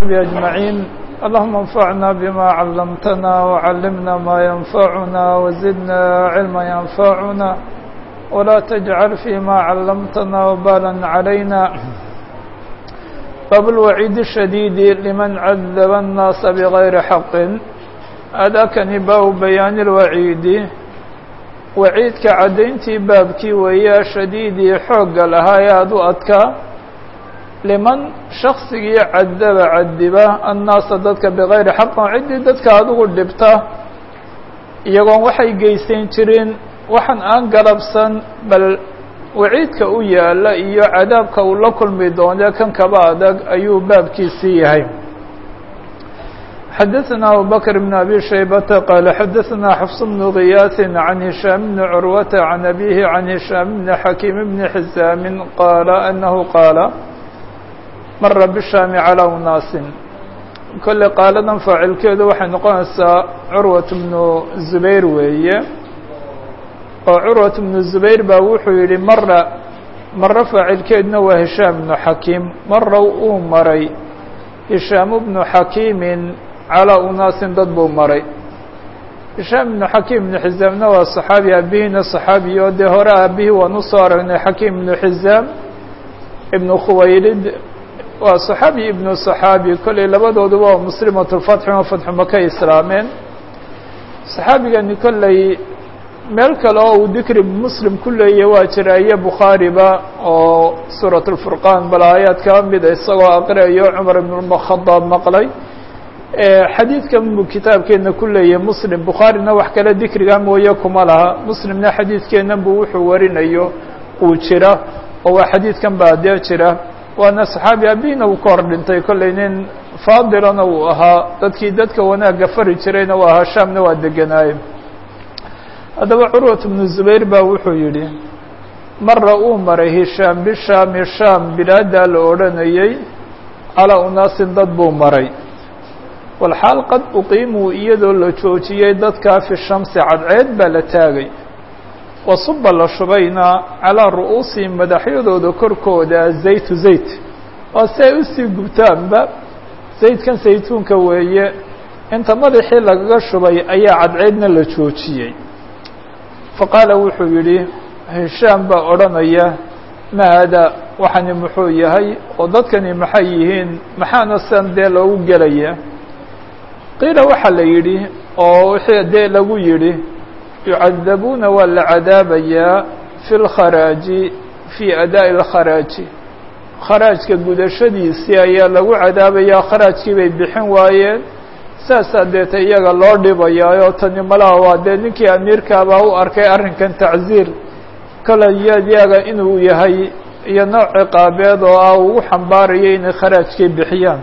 وصحبه أجمعين اللهم انفعنا بما علمتنا وعلمنا ما ينفعنا وزدنا علما ينفعنا ولا تجعل فيما علمتنا وبالا علينا باب الوعيد الشديد لمن عذب الناس بغير حق أداكني باب بيان الوعيد waciidka caddayntii baabkii weeyaa shadiidii xoogga lahaa ee aad u adkaa liman shaksigii cadaba cadiba annaasa dadka bikayri xaqan ciddii dadka adigu dhibta iyagoon waxay geysan jirin waxaan aan galabsan bal waciidka u yaala iyo cadaabka uu la kulmi doonee kan kaba adag ayuu baabkiisii yahay xdثna abu bكر بن أbي شhيبة qال xdثna xفص بن غyاث عن هiشhام بن عروة عن أbيه عن هiشhام بن حكيم بن حزام qال أنه qاaل mra bالشhام عlى ناas kole qaaladan faacilkeedu waxay noqonaysaa curwaة بن زubayr weeye oo curwaة بن زubayr baa wuxuu yihi mra maro faacilkeeduna waa هiشhام بن حakيم mara uu maray هiشhاam بن حakيم calىa unaasin dad buu maray hishaam ibnu xakiim ibnu xizaamna waa صaxaabi aabihiina صaxaabi oo dee hore aabihii waan usoo aragnay xakiim ibnu xizaam ibnu khuwaylid waa صaxaabi ibnu صaxaabi kolley labadooduba waa muslimat lfatxi oo fatxu maka islaameen صaxaabigani kolley meel kale oo uu dikri muslim ku leeyahy waa jira iyo bukhaariba oo suuraة الfurqaan bal aayaad kala mida isagoo aqriayo cumar ibn khadaab maqlay xadiidkan buu kitaabkeena ku leeyahay muslim bukhaarina wax kale dikriga mooye kuma laha muslimna xadiidkeena buu wuxuu warinayo uu jira oo waa xadiidkan baa dee jira waana saxaabi abina uu ka hor dhintay kolley nin faadilana uu ahaa dadkii dadka wanaagga fari jirayna uu ahaa shaamna waa degenaaye haddaba curwat bnu zubayr baa wuxuu yidhi mara uu maray hishaam bishaami shaam bilaadaa la odhanayey calaa unaasin dad buu maray walxaal qad uqiimuu iyadoo la joojiyey dadkaa fi shamsi cadceed baa la taagay wasuba la shubayna calaa ru'uusihim madaxyadooda korkooda zaytu zayt waa si ay usii gubtaanba zaydkan saytuunka weeye inta madaxii lagaga shubay ayaa cadceedna la joojiyey faqaala wuxuu yidhi hishaam baa odhanaya ma haadaa waxani muxuu yahay oo dadkani maxay yihiin maxaana san dee loogu gelaya qiila waxaa la yidhi oo wixii dee lagu yidhi yucadabuuna waa la cadaabayaa fi lkharaaji fii adaa'i اlkharaaji kharaajka gudashadiisii ayaa lagu cadaabayaa kharaajkii bay bixin waayeen saasaa deeta iyaga loo dhibayaa tani malaha waa dee ninkii amiirkaabaa u arkay arrinkan tacziir kale iyaga inuu yahay iyo nooc ciqaabeed oo ah ugu xambaarayo inay kharaajkii bixiyaan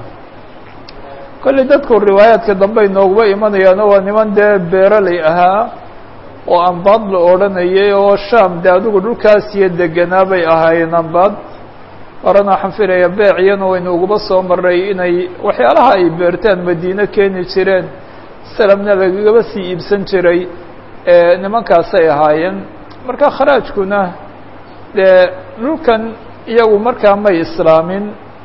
kolley dadku riwaayaadka dambe inooguba imanayaano waa niman dee beeraley ahaa oo ambaad la odhanayay oo shaam dee adigu dhulkaas iyo deganaa bay ahaayeen ambaad horena waxaan filaya beeciyana waynu uguba soo maray inay waxyaalaha ay beertaan madiine keeni jireen salamna lagagaba sii iibsan jiray nimankaasay ahaayeen marka kharaajkuna dee dhulkan iyagu markaa may islaamin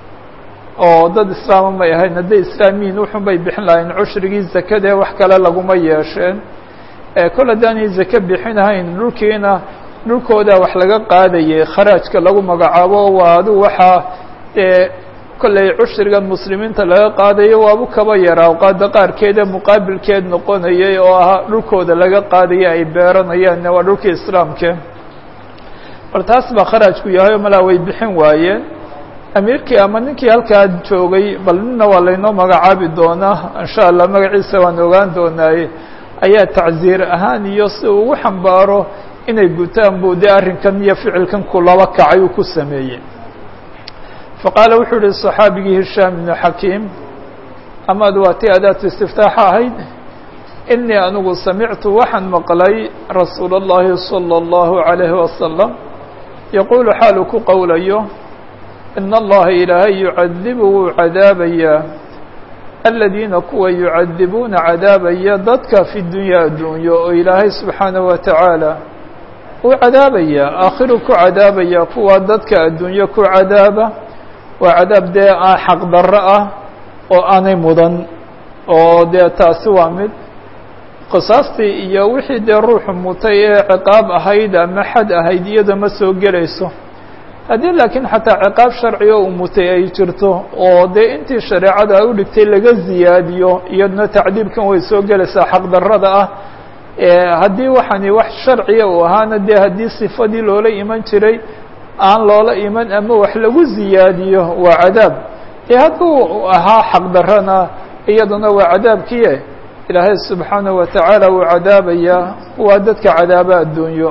oo dad islaama may ahayn hadday islaamiyiin wuxun bay bixin lahayn cushrigii zakadee wax kale laguma yeesheen kol haddaanay zake bixinahayn dhulkiina dhulkooda wax laga qaadayay kharaajka lagu magacaabo waa adigu waxaa dee kolley cushrigan muslimiinta laga qaadayo waabu kaba yaraa qaada qaarkeeda muqaabilkeed noqonayay oo ah dhulkooda laga qaadaya ay beeranayaan waa dhulkii islaamke bal taas baa kharaajku yahay oo malaa way bixin waayeen amiirkii ama ninkii halkaa joogay bal nina waa laynoo magacaabi doonaa insha allah magaciisa waan ogaan doonaaye ayaa tacziir ahaan iyo si uu ugu xambaaro inay gutaan buu dee arrinkan iyo ficilkan ku laba kacay uu ku sameeyey faqaala wuxuu yihi صaxaabigii hishaam ibnu xakiim amaad waa tii adaatu istiftaaxa ahayd inii anigu samictu waxaan maqlay rasuula اllahi salى اllahu عalayhi wasalam yaquulu xaalu ku qowlayo in allaha ilaahay yucadibu wuu cadaabayaa aladiina kuwa yucadibuuna cadaabaya dadka fi dunya adduunyo oo ilaahay subxaanaه wa tacaala uu cadaabayaa aakhiru ku cadaabaya kuwa dadka adduunyo ku cadaaba waa cadaab dee xaq darro ah oo aanay mudan oo dee taasi waa mid qisaastii iyo wixii dee ruuxu mutay ee ciqaab ahayd ama xad ahayd iyada ma soo gelayso haddii laakiin xataa ciqaab sharciga uu mutay ay jirto oo dee intii shareecada ay u dhigtay laga ziyaadiyo iyaduna tacdiibkan way soo gelaysaa xaqdarrada ah haddii waxani wax sharciga uu ahaana dee haddii sifadii loola iman jiray aan loola iman ama wax lagu ziyaadiyo waa cadaab dee hadduu ahaa xaqdarrana iyaduna waa cadaabkiie ilaahay subxaanaه wa tacaala wuu cadaabayaa waa dadka cadaaba adduunyo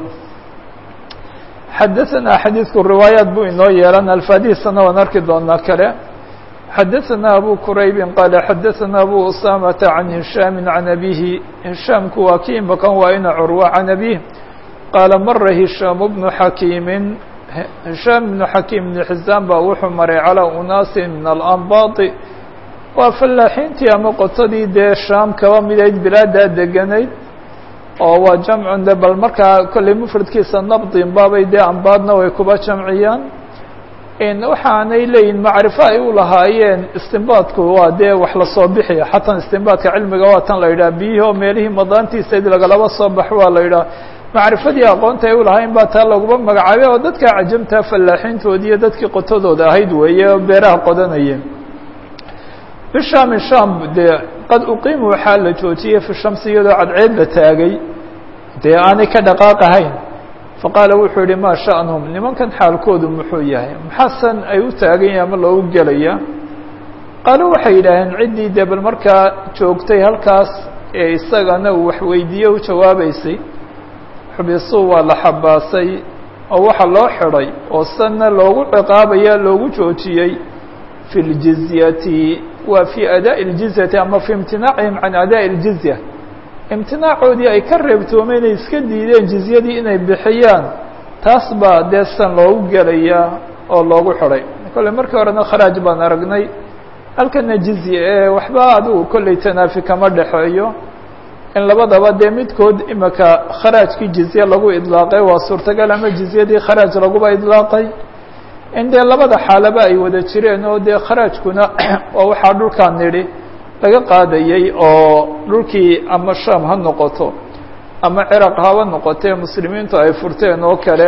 xadaثana xadiidku riwaayaat buu inoo yeelan alfaadihiisana waan arki doonaa kale xadaثana abu quraybi qaala xadaثana abu usamata can hishaami can abihi hishaamku waa ki imakan waa ina curwa can abih qaala mara hishaam bnu xakiimi hishaam bnu xakiim bn xisaan baa wuxuu maray calىa unaasi min alanbaadi waa fallaaxiintii ama qotadii dee shaam kaba midayd bilaadaa deganayd oo waa jamcun de bal markaa kolley mufradkiisa nabdin baabay dee ambaadna way kuba jamciyaan waxaanay leeyihin macrifo ay u lahaayeen istinbaadku waa dee wax lasoo bixiya xataa istinbaadka cilmiga waa tan la yidhaha biyihii oo meelihii madaantiisayd lagalaba soo baxo waa la yidhaha macrifadii aqoonta ay u lahayn baa taa laguba magacaabay oo dadka cajamtaa fallaaxiintoodii iyo dadkii qotadooda ahayd weeye oo beeraha qodanayeen bishaami sham dee qad uqiimu waxaa la joojiyey fi shamsi iyadoo cadceed la taagay dee aanay ka dhaqaaqahayn faqaala wuxuu yihi maa sha'nuhum nimankan xaalkoodu muxuu yahay maxaasan ay u taagan yahay ama loogu gelaya qaalo waxay yidhaaheen ciddii dee bal markaa joogtay halkaas ee isagana uu waxweydiiye u jawaabeysay xubisuu waa la xabaasay oo waxa loo xidhay oo sanna loogu ciqaabaya loogu joojiyey fi ljizyati waa fii adaaءi اljizyati ama fii imtinaacihim can adaaءi اljizya imtinaacoodii ay ka reebtoomeen inay iska diideen jizyadii inay bixiyaan taas baa dee san loogu gelayaa oo loogu xidhay kolley markii horena kharaaj baan aragnay halkana jizye ee waxba adigu kolley tanaafi kama dhexeeyo in labadaba dee midkood imika kharaajkii jizye lagu idlaaqay waa suurtagal ama jizyadii kharaaj laguba idlaaqay in dee labada xaalaba ay wada jireen oo dee kharaajkuna waa waxaa dhulkaan nidhi laga qaadayey oo dhulkii ama sham ha noqoto ama ciraq haba noqotee muslimiintu ay furteen oo kale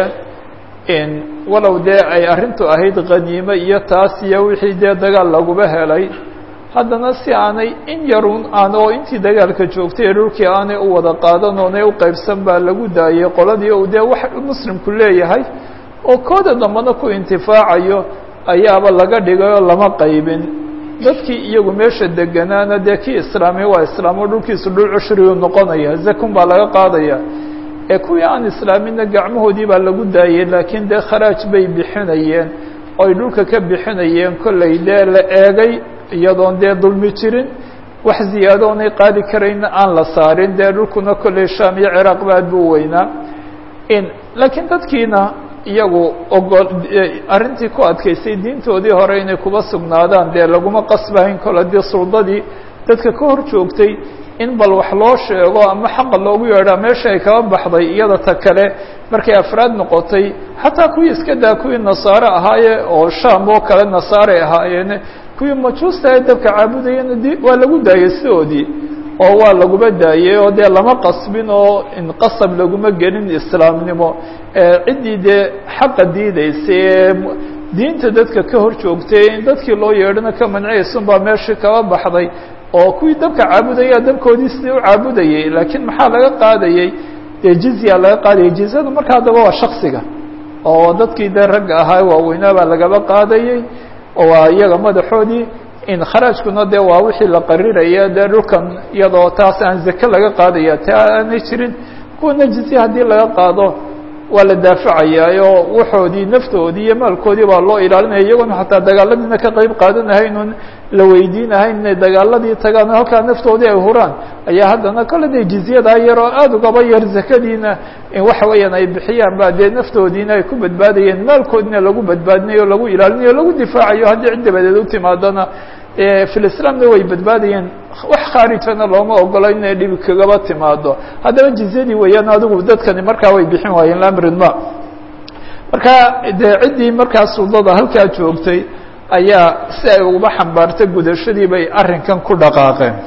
walow dee ay arrintu ahayd khaniime iyo taas iyo wixii dee dagaal laguba helay haddana si aanay in yarun aan oo intii dagaalka joogtay ee dhulkii aanay u wada qaadan oonay u qaybsan baa lagu daayey qoladii uu dee wax muslimku leeyahay oo kooda dambana ku intifaacayo ayaaba laga dhigay oo lama qaybin dadkii iyagu meesha deganaana dee kii islaamiya waa islaamo dhulkiisu dhul cushrigu noqonaya zakun baa laga qaadaya ee kuwii aan islaaminna gacmahoodii baa lagu daayey laakiin dee kharaaj bay bixinayeen oo ay dhulka ka bixinayeen kolley dee la eegay iyadoon dee dulmi jirin wax ziyaado oonay qaadi karayna aan la saarin dee dhulkuna kolley sham iyo ciraaq ba aad buu weynaa laakiin dadkiina iyagu ogol arrintii ku adkaysay diintoodii hore inay kuba sugnaadaan dee laguma qasbahayn kol haddii suldadii dadka ka hor joogtay in bal wax loo sheego ama xaqa loogu yeedhaa meesha ay kaba baxday iyada ta kale markay afraad noqotay xataa kuwii iska daa kuwii nasaare ahaaye oo sham oo kale nasaaray ahaayeene kuwii majuusta ee dabka caabudayana d waa lagu daayey sidoodii oo waa laguba daayey oo dee lama qasbin oo inqasab laguma gelin islaamnimo ciddii dee xaqa diidaysay ee diinta dadka ka hor joogtay in dadkii loo yeedhana ka manciyaysun baa meeshii kaba baxday oo kuwii dabka caabudaya dabkoodii sidii u caabudayey laakiin maxaa laga qaadayey dee jizya laga qaadayay jizyadu marka haddaba waa shaksiga oo dadkii dee ragga ahaa waaweynaa baa lagaba qaadayey oo waa iyaga madaxoodii in kharaajkuna dee waa wixii la qariraya dee dhulkan iyadoo taas aan zake laga qaadaya ta aanay jirin kuwana jizye haddii laga qaado waa la daafacayaa oo waxoodii naftoodii iyo maalkoodii baa loo ilaalinaya iyagoona xataa dagaaladiina ka qeyb qaadanahaynun la weydiinahayn inay dagaaladii tagaan oo halkaa naftoodii ay huraan ayaa haddana kole dee jizyadaa yar oo aada ugaba yar zakadiina in waxa weeyaan ay bixiyaan ba dee naftoodiina ay ku badbaadayeen maalkoodina lagu badbaadinayo o lagu ilaalinayo o lagu difaacayo haddii cid dabadeed u timaadana filislaamna way badbaadayeen wax khaarijana looma ogolo inay dhibi kagaba timaado haddaba jizyadii weeyaan adigu dadkani markaa way bixin waayeen lamrid ma marka dee ciddii markaa suldada halkaa joogtay ayaa si ay uguba xambaarta gudashadii bay arrinkan ku dhaqaaqeen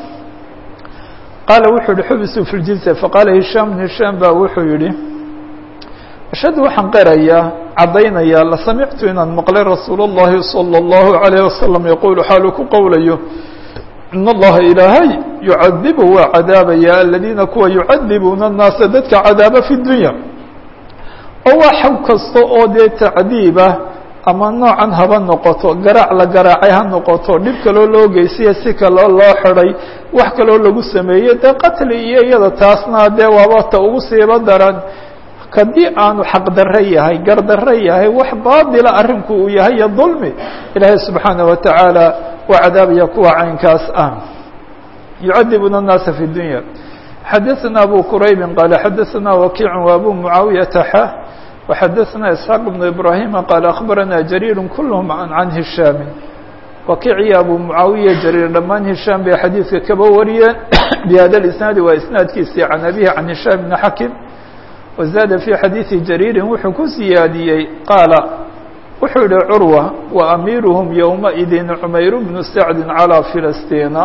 qaala wuxuu yihi xubisuu fi ljizya faqaala hishaam bn hishaam baa wuxuu yihi ashhadu waxaan qerayaa caddaynaya la samictu inaan maqlay rasuul اllahi salى اllahu عalayه wasalam yaquulu xaalu ku qowlayo in allaha ilaahay yucadibu waa cadaabaya aladiina kuwa yucadibuuna الnaasa dadka cadaaba fi dunya oo waa xaw kasta oo dee tacdiibah ama noocan haba noqoto garaac la garaacay ha noqoto dhib kaloo loo geysiya si kaloo loo xiday wax kaloo lagu sameeyey dee qatli iyo iyada taasna dee waaba ta ugu siiba daran haddii aanu xaqdarre yahay gardarre yahay wax baadila arrinku uu yahay iyo dulmi ilaahay subxaana wa tacaala waa cadaabaya kuwa caynkaas ah yucadibuna الnaasa fi dunya xadaثna abu quraybi qaala xadaثna wakiic وabu mucaawiyaةa xa وxadaثna isxaaq بn ibrahima qaala akhbarana jariir kulhm can hishaami wakiic iyo abu mucaawiya jariir dhammaan hishaam bay xadiidka kaba wariyeen bihada isnaadi waa isnaadkiisii can abihi can hishaam bn xakim wazaada fii xadiidi jariirin wuxuu ku siyaadiyey qaala wuxuu yihi curwa wa amiiruhum yowmaidin cumayr bnu sacdi calىa filastiina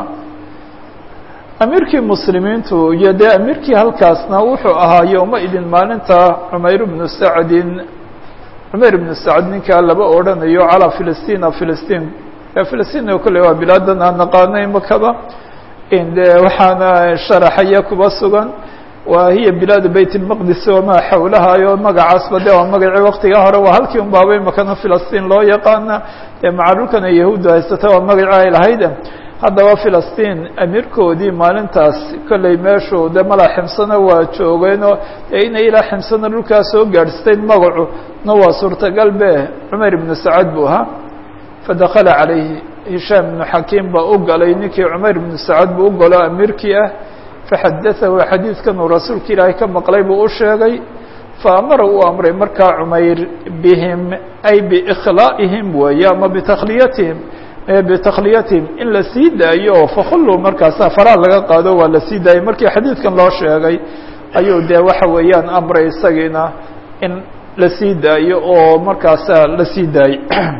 amiirkii muslimiintu iyo dee amiirkii halkaasna wuxuu ahaa yowmaidin maalinta cumayr bnu sacdin cumayr bnu sacd ninkaa laba odhanayo calىa filistina filistiin filistiin kolley waa bilaadan aan naqaanay makaba de waxaana sharaxaya kuba sugan wa hiya bilaadu bayt اlmaqdis wamaa xawlahayo magacaasba de waa magacii waktiga hore waa halkii un baabay makana filistiin loo yaqaana ee maca dhulkana yahuuddu haysata waa magacii ay lahayd haddaba filistiin amiirkoodii maalintaas kolley meeshu de mala ximsana waa joogeenoo dee inay ilaa ximsana dhulkaa soo gaadhsteen magacu na waa suurtagal be cumar ibnu sacad buu ahaa fadakala calayhi hishaam ibnu xakiim baa u galay ninkii cumar ibnu sacad buu u galo amiirkii ah faxadaahu xadiidkan uu rasuulka ilaahay ka maqlay buu u sheegay faamara uu amray markaa cumayr bihim ay biikhlaa'ihim weeye ama bitakhliyatihim bitakhliyatihim in la sii daayo oo fakhuluu markaasa faraha laga qaado waa la sii daayay markii xadiidkan loo sheegay ayuu dee waxa weeyaan amray isagiina in la sii daayo oo markaasa la sii daayay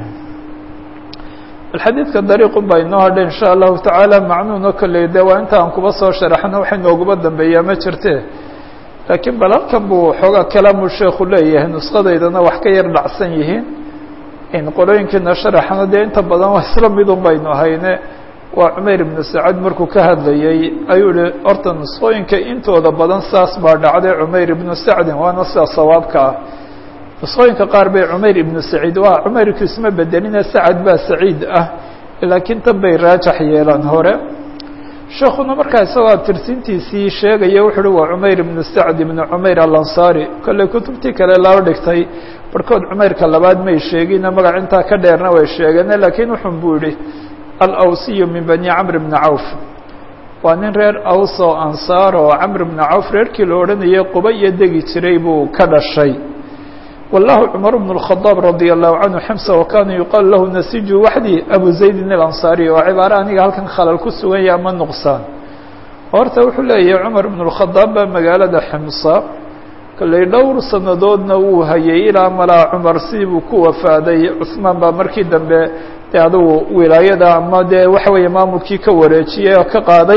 xadiidka dariiqun baa inoo hadha insha allahu tacaala macnuuna kolley de waa inta aan kuba soo sharaxno waxay nooguba dambeeyaa ma jirte laakiin bal halkan buu xoogaa kalaamu sheekhu leeyahay nusqadaydana wax ka yar dhacsan yihiin in qolooyinkiina sharaxna dee inta badan waa isla midun baynu ahayne waa cumayr ibnu sacad markuu ka hadlayey ayuu yihi horta nusqooyinka intooda badan saas baa dhacday cumayr ibnu sacdin waana sida sawaabka ah nusqooyinka qaar bay cumayr ibnu saciid waa cumayrku isma bedelina sacad baa saciid ah laakiin tan bay raajax yeelaan hore sheekuna markaa isagoo tirsintiisii sheegaya wuxu uhi waa cumayr ibnu sacd ibnu cumayr alansaari kolley kutubtii kale loo dhigtay barhkood cumayrka labaad may sheegine magac intaa ka dheerna way sheegeene laakiin wuxun buu yihi alawsiyu min bani camr bni cawf waa nin reer aws oo ansaar oo camr bni cawf reerkii la odhanayay quba iyo degi jiray buu ka dhashay wallahu cumar bn الkhadaab radi allahu canhu ximsa wakana yuqaalu lahu nasiju waxdi abu zaydin اlansaariy oo cibaare aniga halkan khalal ku sugan yaha ama nuqsaan horta wuxuu leeyahay cumar bn اlkhadaab baa magaalada ximsa kolley dhowr sanadoodna wuu hayay ilaa malaa cumar sidibuu ku wafaaday cusmaan baa markii dambe de adugu wilaayada ama dee waxa weeye maamulkii ka wareejiyey oo ka qaaday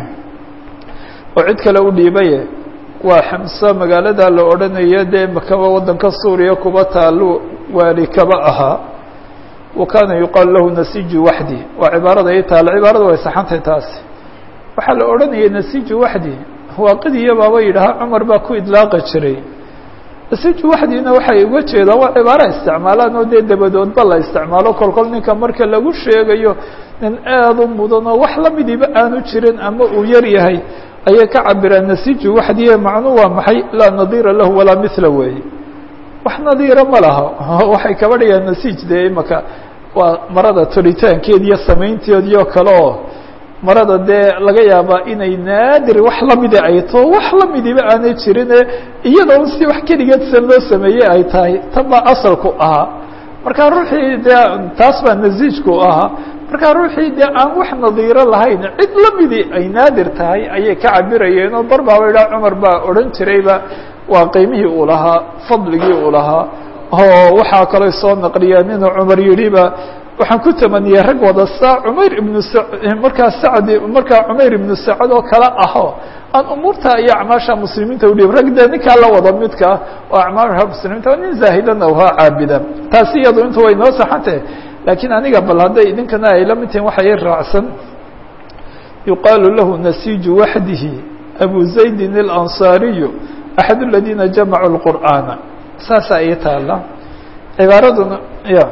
oo cid kale u dhiibaye waa xamse magaalada la odhanayo dee makaba waddanka suuriya kuba taalu waali kaba ahaa wa kaana yuqaalu lahu nasiju waxdi waa cibaarada i taalo cibaarada way saxantay taasi waxaa la odhanayay nasiju waxdi waaqidiya baaba yidhahaa cumar baa ku idlaaqi jiray nasiju waxdina waxay uga jeedaan waa cibaara isticmaalaan oo dee dabadoodba la isticmaalo kolkol ninka marka lagu sheegayo nin aada u mudan oo wax lamidiba aanu jirin ama uu yar yahay ayay ka cabiraan nasiju waxdiye macnuu waa maxay laa nadiira lahu walaa mila weeye wax nadiira ma laha waxay kaba dhigaan nasij dee imaka waa marada toritaankeed iyo samaynteedii oo kale oo marada dee laga yaabaa inay naadir wax lamida ay tao wax lamidiba aanay jirine iyada un si wax keligeed san loo sameeyey ay tahay tan baa asalku ahaa marka ruuxii dee taas baa nasiijku ahaa markaa ruuxii dee aan wax nadiiro lahayn cid lamidii ay naadir tahay ayay ka cabirayeen oo bar baaba idhaha cumar baa odhan jirayba waa qiimihii uu lahaa fadligii uu lahaa oo waxaa kaloo soo naqliyeen inuu cumar yidhiba waxaan ku tamaniyey rag wada saa cumayr ibnu markaa sacdi markaa cumayr ibnu sacad oo kale aho aan umuurta iyo acmaasha muslimiinta udhiib rag dee ninkaa la wada midka oo acmaasha muslimiinta nin zaahidana uhaa caabida taasi iyadu intu way noo saxantahe laakiin aniga bal hadday idinkana ay la mid tihiin waxa i raacsan yuqaalu lahu nasiju waxdihi abu zaydin اlanصaariyu axad اladiina jamacuu اlqur'aana saasaa ii taala cibaaraduna ya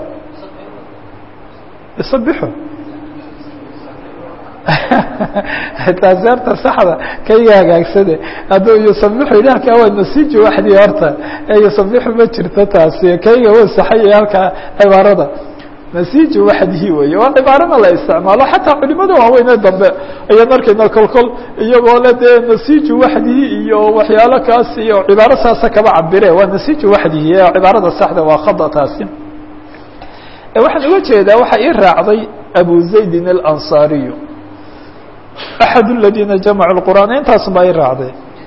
isabixu taasi horta saxda kayga hagaagsade hadduu yusabixu yidhi halkaa waa nasiju waxdii horta ee yusabixu ma jirto taasi kayga wa saxaya halkaa cibaarada nasiju waxdihi weeye waa cibaarana la isticmaalo xataa culimada waaweyne dambe ayaan arkayna kol kol iyagoo le dee nasiju waxdihi iyo waxyaalo kaas iyo cibaaro saasa kaba cabire waa nasiju waxdihi ee cibaarada saxda waa khada taasi waxaan uga jeedaa waxaa ii raacday abu zaydin alanصaariyu axad اladiina jamacuu اqur'aan intaasun baa ii raacday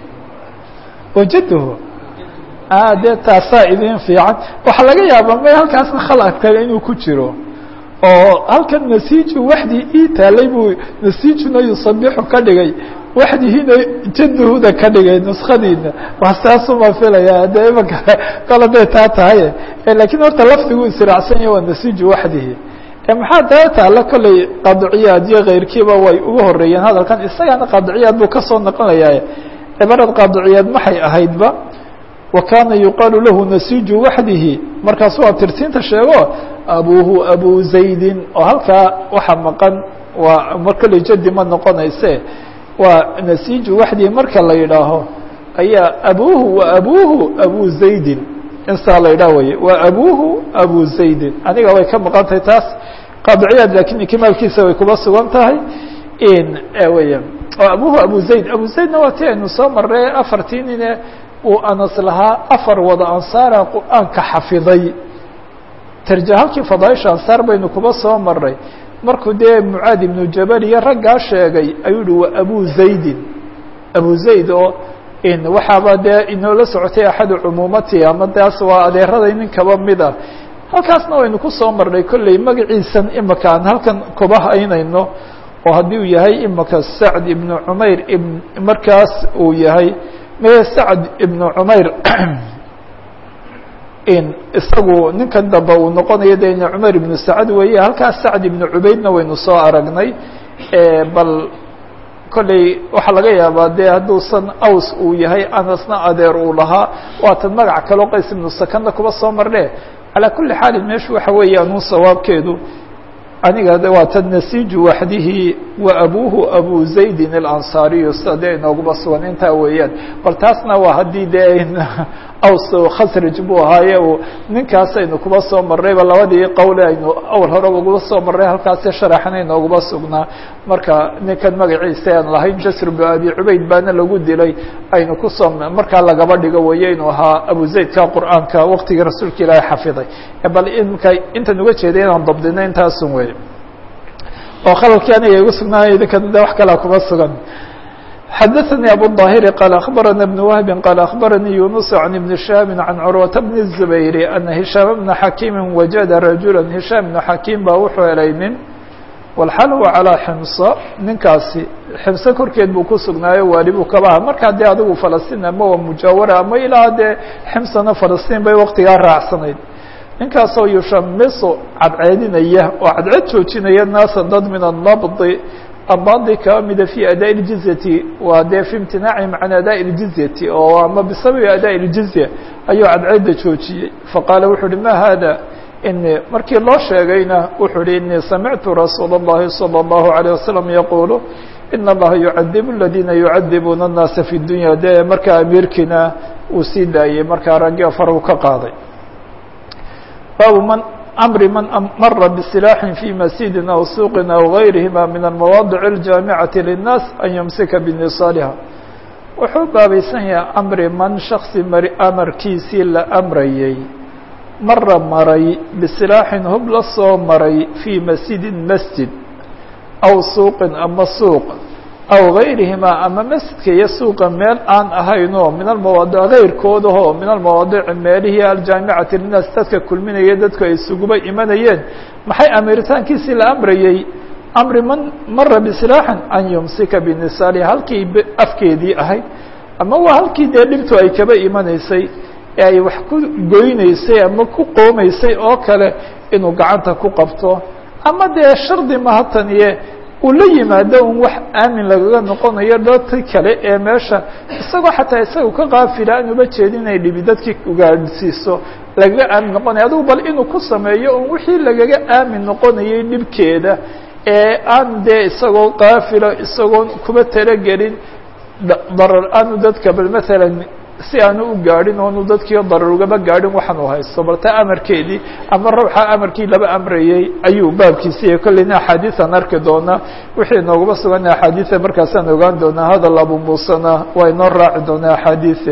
wajadhu dee taasaa idin fiican waxaa laga yaabaa may halkaasna khalad kale inuu ku jiro oo halkan nasiju waxdii ii taalay buu nasijuna yusabixu ka dhigay waxdihiina jadhuda ka dhigay nuskadiina waa saasuma filaya de imaka kala day taa tahay lakiin horta lafdigu israacsan yahy waa nasiju waxdihi maxaa daa taala kolley qaadiciyaad iyo keyrkiiba way ugu horeeyeen hadalkan isagana qaadiciyaad buu kasoo noqonayaa cibarad qaadiciyaad maxay ahaydba wa kana yuqaalu lahu nasiju waxdihi markaasuu abtirtiinta sheego abuhu abu zaydin oo halkaa waxa maqan waa mar kolley jadi ma noqonayse waa nasiju waxdihi marka la yidhaaho ayaa abuhu wa abuhu abu zaydin insaa la yidhah weye waa abuhu abu zaydin aniga way ka maqan tahay taas qaadiciyaad lakin ikmaalkiisa way kuba sugan tahay weya oo abuhu abu zayd abu zaydna waa ti aynu soo marray afartii nine uu anas lahaa afar wada ansaara qur-aanka xafiday tarja halkii fadaaisha ansaar baynu kuba soo maray markuu dee mucaad ibnu jabal iyo raggaa sheegay ayuu yihi waa abu zaydin abu zayd oo waxaaba dee inoola socotay axadu cumuumati ama taas waa adeeraday nin kaba mid ah halkaasna waynu kusoo marnay kolley magaciisan imaka aan halkan kuba haynayno oo haddii uu yahay imaka sacd ibnu cumayr ibn markaas uu yahay mee sacd ibnu cumayr isagu ninkan dambe uu noqonayo de ina cumayr ibnu sacad weeye halkaas sacd ibnu cubaydna waynu soo aragnay bal kolley waxaa laga yaabaa dee hadduusan aws uu yahay anasna adeer uu lahaa waatan magac kaloo qays ibnu sakanna kuba soo marne calaa kuli xaalin meeshu waxa weeyaan un sawaabkeedu aniga de waa tan nasiju waxdihi wa abuhu abu zaydin alansaariyu sida dee inooguma sugan intaa weeyaan bal taasna waa haddii dee aws khasraj buu ahaaye uu ninkaasaynu kuba soo marrayba labadii qowle aynu awal horeba uguba soo marray halkaasi sharaxna inooguma sugnaa marka ninkan magaciisa aan lahayn jasr bnu abi cubayd baana lagu dilay aynu kusoo markaa lagaba dhigo weeye inuu ahaa abu zaydka qur'aanka waqtigii rasuulka ilaahi xafiday bal imka intan uga jeeday inaan dabdino intaasun wey oo khalalkii aniga igu sugnaaya idinkan de wax kalaa kuma sugan xadaثnي abu الظاhiri qال أخbarana بن وهbi qال أخbaranii yuنuس عن iبن شhهاب عan curwaةa بن الزubayr أna هiشhاam بna xakيimi wajada rajula هiشhاam بن xakيim baa wuxuu helay nin wlxal huwa calىa ximso ninkaasi ximso korkeed buu ku sugnaayo waali buu kaba aha markaa dee adigu falastiin ama waa mujaawara ama ilaa dee ximsana falastiin bay waktigaa raacsanayd ninkaasoo yushamiso cadceedinaya oo cadceed joojinaya naasa dad min الnabdi abadi kaba mida fi adaa اljizyati waa dee fi imtinaacihim can adaa اljizyati oo ama bisababi adaa اljizya ayuu cadceedda joojiyey faqaala wuxuu uhi ma hada ini markii loo sheegayna wuxuu uhi inii samictu rasuul الlahi salى الlahu عalيه wasalam yaqulu in allaha yucadibu اladina yucadibuuna الnaasa fi dunya dee markaa amiirkiina uu sii daayey markaa raggi faruu ka qaaday baabu man amri man mara bsilaaxin fi masjidi aw suuqin aw gayrihima min almawaadic اljaamicati linnaas an yumsika binisaaliha wuxuu baabaysan yahay amri man shaksi mari amarkiisii la amrayey mara maray bisilaaxin hub la soo maray fii masjidin masjid aw suuqin ama suuq aw gayrihima ama masjidka iyo suuqa meel aan ahaynoo min almawaadic gayrkoodahoo min almawaadici meelihii aljaamicati linnaas dadka kulminaya dadku ay isuguba imanayeen maxay amiritaankiisii la amrayey amri man mara bisilaaxin an yumsika binisaali halkii afkeedii ahayd ama waa halkii dee dhibtu ay kaba imanaysay ee ay wax ku goynaysay ama ku qoomaysay oo kale inuu gacanta ku qabto ama dee shardi mahataniye uu la yimaado un wax aamin lagaga noqonayo dadki kale ee meesha isagoo xataa isaga ka kaafila aan uba jeedin inay dhibi dadkii ugaadhsiiso lagaga aamin noqonaya adugu bal inuu ku sameeyo un wixii lagaga aamin noqonayay dhibkeeda ee aan dee isagoo kaafilo isagoon kuba talagelin darar aanu dadka bal maalan si aanu u gaadhin oonu dadkii darar ugaba gaadhin waxaan u haysto bal taa amarkeedii ama ruuxa amarkii laba amrayey ayuu baabkiisiiyo kolleyna axaadiisan arki doonaa wixii noogaba sugan axaadiia markaasaan ogaan doonaa hadal abu muusena waa inoo raaci doonaa axaadiie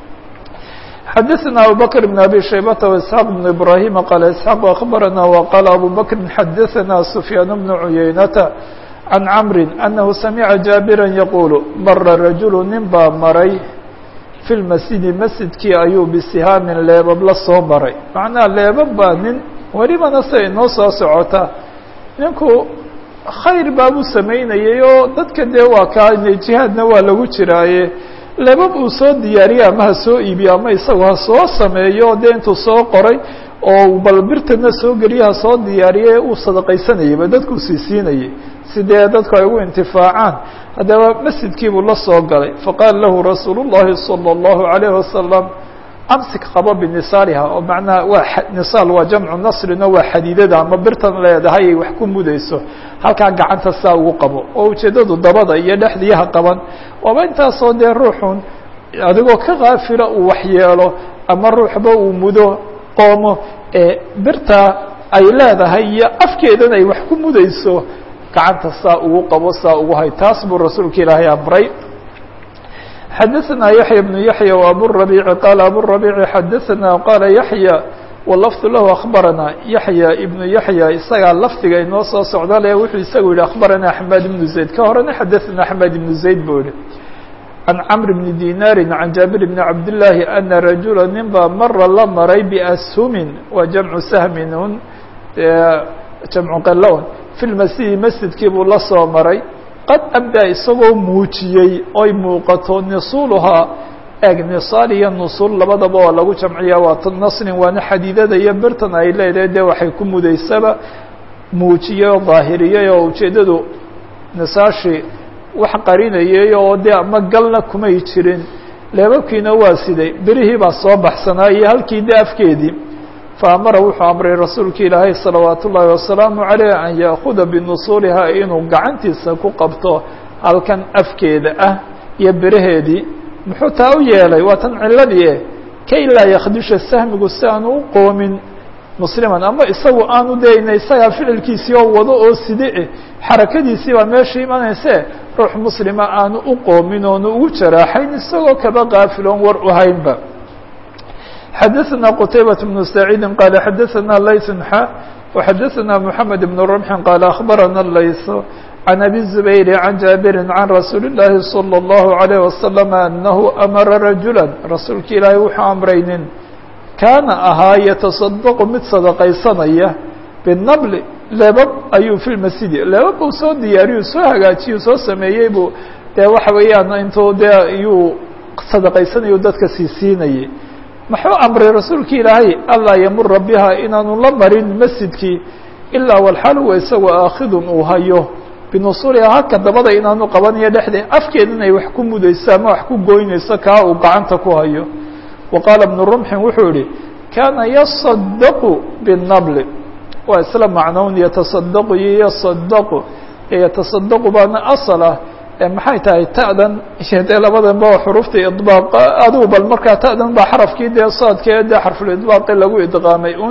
xadaثna abubakr بn abi shaybata واسحاq بn ibrahima qala isxaaq akbarana waqala abu bakri xadaثana sufyaan bnu cuyaynata can camri anahu samica jaabira yaqulu mara rajulu nin baa maray fi lmasjidi masjidkii ayuu bisihaamin leebab la soo maray macnaha leebab baa nin welibana siday inoo soo socota ninku khayr baabuu samaynayay oo dadka dee waa kaa jihaadna waa lagu jiraaye leebab uu soo diyaariye ama ha soo iibiyo ama isagu ha soo sameeyo dee intuu soo qoray oo bal birtana soo geliye ha soo diyaariye uu sadaqaysanayayba dadkuu sii siinayay si dee dadku ay ugu intifaacaan haddaba masjidkii buu la soo galay faqaala lahu rasuulu الlahi salى الlahu عalayه wasalam amsik qabo binisaaliha oo macnaha waa nisaal waa jamcu nasrino waa xadiidada ama birtan leedahay ay wax ku mudayso halkaa gacanta saa ugu qabo oo ujeeddadu dabada iyo dhexdiiha qaban waaba intaasoo dee ruuxun adigoo ka kaafila uu waxyeelo ama ruuxba uu mudo qoomo ee birta ay leedahay iyo afkeedan ay wax ku mudayso gacanta saa ugu qabo saa ugu hay taas buu rasuulka ilaahay amray xadaثna yaحya بن yaحya وaburaبيci qala aburaبيci xadaثna qala yaحya wlafظ lahu aخbarana yaحya ibnu yaحya isagaa lafdiga inoo soo socda le wuxuu isagu yihi aخbarana axmed ibnu zayd ka horena xadaثna axmed ibnu zayd buu yihi can cmr bni dinaari can jaabir bni cabdالlahi ana rajula nin baa mara la maray bashumin waa jamcu sahmin un jamcu qalon fi lmasjidi masjidkii buu la soo maray qad abdaa isagoo muujiyey oy muuqato nisuuluhaa eeg nisaal iyo nusuul labadaba waa lagu jamciyaa waa nasrin waana xadiidada iyo birtan ay leedahay dee waxay ku mudaysaba muujiyey oo daahiriyey oo ujeeddadu nisaashii wax qarinayay oo dee ama galna kumay jirin leebabkiina waa siday berihii baa soo baxsanaa iyo halkii de afkeedii faamara wuxuu amray rasuulka ilaahay salawaat ullaahi wasalaamu caleyh an yaakuda binusuulihaa inuu gacantiisa ku qabto halkan afkeeda ah iyo beraheedii muxuu taa u yeelay waa tan ciladii kay laa yakdisha sahmigu si aanu u qoomin musliman ama isagu aanu dayna isagaa ficilkiisii oo wado oo side xarakadiisii baa meesha imanayse ruux muslima aanu u qoomin oonu ugu jaraaxayn isagoo kaba kaafiloon war u haynba xadaثna qtaybaة بن سacيidi qal xadaثna layث xa وxadaثna mحamed بن رمح qal aخbarana layث عan abi الزubayr عan jaabiri عan rasuuli الlahi صلى الlaه عليه وasلم أnahu amara rajula rasuulka ilaahay wuxuu amray nin kaana ahaa yataصadq mid sadaqaysanaya bالnbl leebab ayuu fi masjidi leebab uu soo diyaariyu soo hagaajiyu soo sameeyey buu dee waxa weeyaan intuu de iyuu sadaqaysanayu dadka sii siinayay muxuu amray rasuulka ilaahay anlaa yamura biha inaanu la marin masjidkii ilaa walxaal huwa isagoo aakhidun uu hayo binusuuliha halka dabada inaanu qabanayo dhexdeed afkeedan ay wax ku mudayso ama wax ku goynayso kaa uu gacanta ku hayo wa qaala bnu rumxin wuxuu yihi kaana yasadaqu binabli waa isla macnown yatasadaqu iyo yasadaqu yatasadaqu baana asal ah maxay tahay ta'dan iyo dee labadanba waa xurufta idbaaq adigu bal markaa ta'dan baa xarafkii dee saadkee dee xarful idbaaqi lagu idqaamay un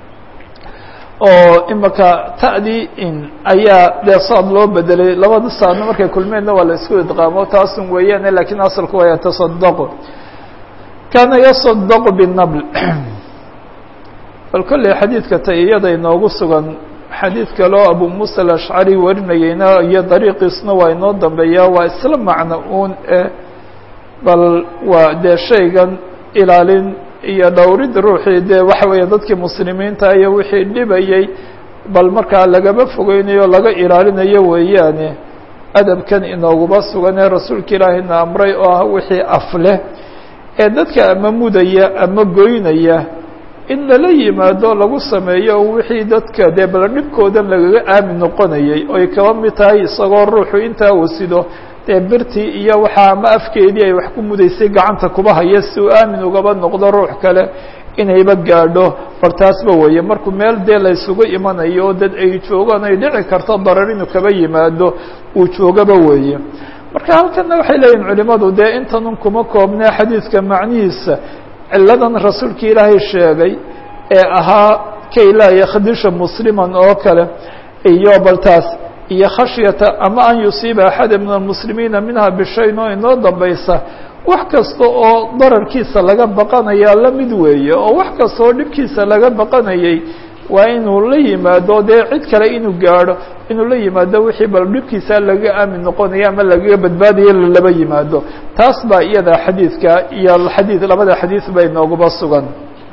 oo imaka ta'dii in ayaa dee saad loo bedelay labada saadna markay kulmeenna waa la isku idqaamo taasun weeyaane lakiin asalku waa yatasadaqu kaana yasadaqu binabl bal kolley xadiidka ta iyada inoogu sugan xadiid kale oo abu muusa alashcari warinayeyna iyo dariiqiisna waa inoo dambeeyaa waa isla macno uun eh bal waa dee shaygan ilaalin iyo dhowrid ruuxii dee waxa weeye dadkii muslimiinta iyo wixii dhibayey bal markaa lagaba fogeynayo laga ilaalinayo weeyaane adabkan inooguba sugan ee rasuulka ilaahina amray oo ah wixii af leh ee dadka ama mudaya ama goynaya in lala yimaado lagu sameeyo wixii dadka dee bal dhibkoodan lagaga aamin noqonayay oy kaba mid tahay isagoo ruuxu intaa uu sido dee birtii iyo waxaa ama afkeedii ay wax ku mudaysay gacanta kuba haya si uu aamin ugaba noqdo ruux kale inayba gaadho bartaasba weeye markuu meel dee la ysugu imanayo oo dad ay joogaan ay dhici karto darar inuu kaba yimaado uu joogaba weeye marka halkana waxay leeyihin culimadu dee intanun kuma koobnee xadiidka macnihiisa ciladan rasuulka ilaahay sheegay ee ahaa kay laa yakhdisha musliman oo kale iyo baltaas iyo khashyata ama an yusiiba axada min almuslimiina minha bishayn oo inoo dambaysa wax kasta oo dararkiisa laga baqanayaa la mid weeye oo wax kasta oo dhibkiisa laga baqanayay waa inuu la yimaado dee cid kale inuu gaadho inuu la yimaado wixii bal dhibkiisa lagaga aamin noqonaya ama lagaga badbaadayo lalaba yimaado taas baa iyada xadiidka iyo xadiid labada xadiid bay nooguba sugan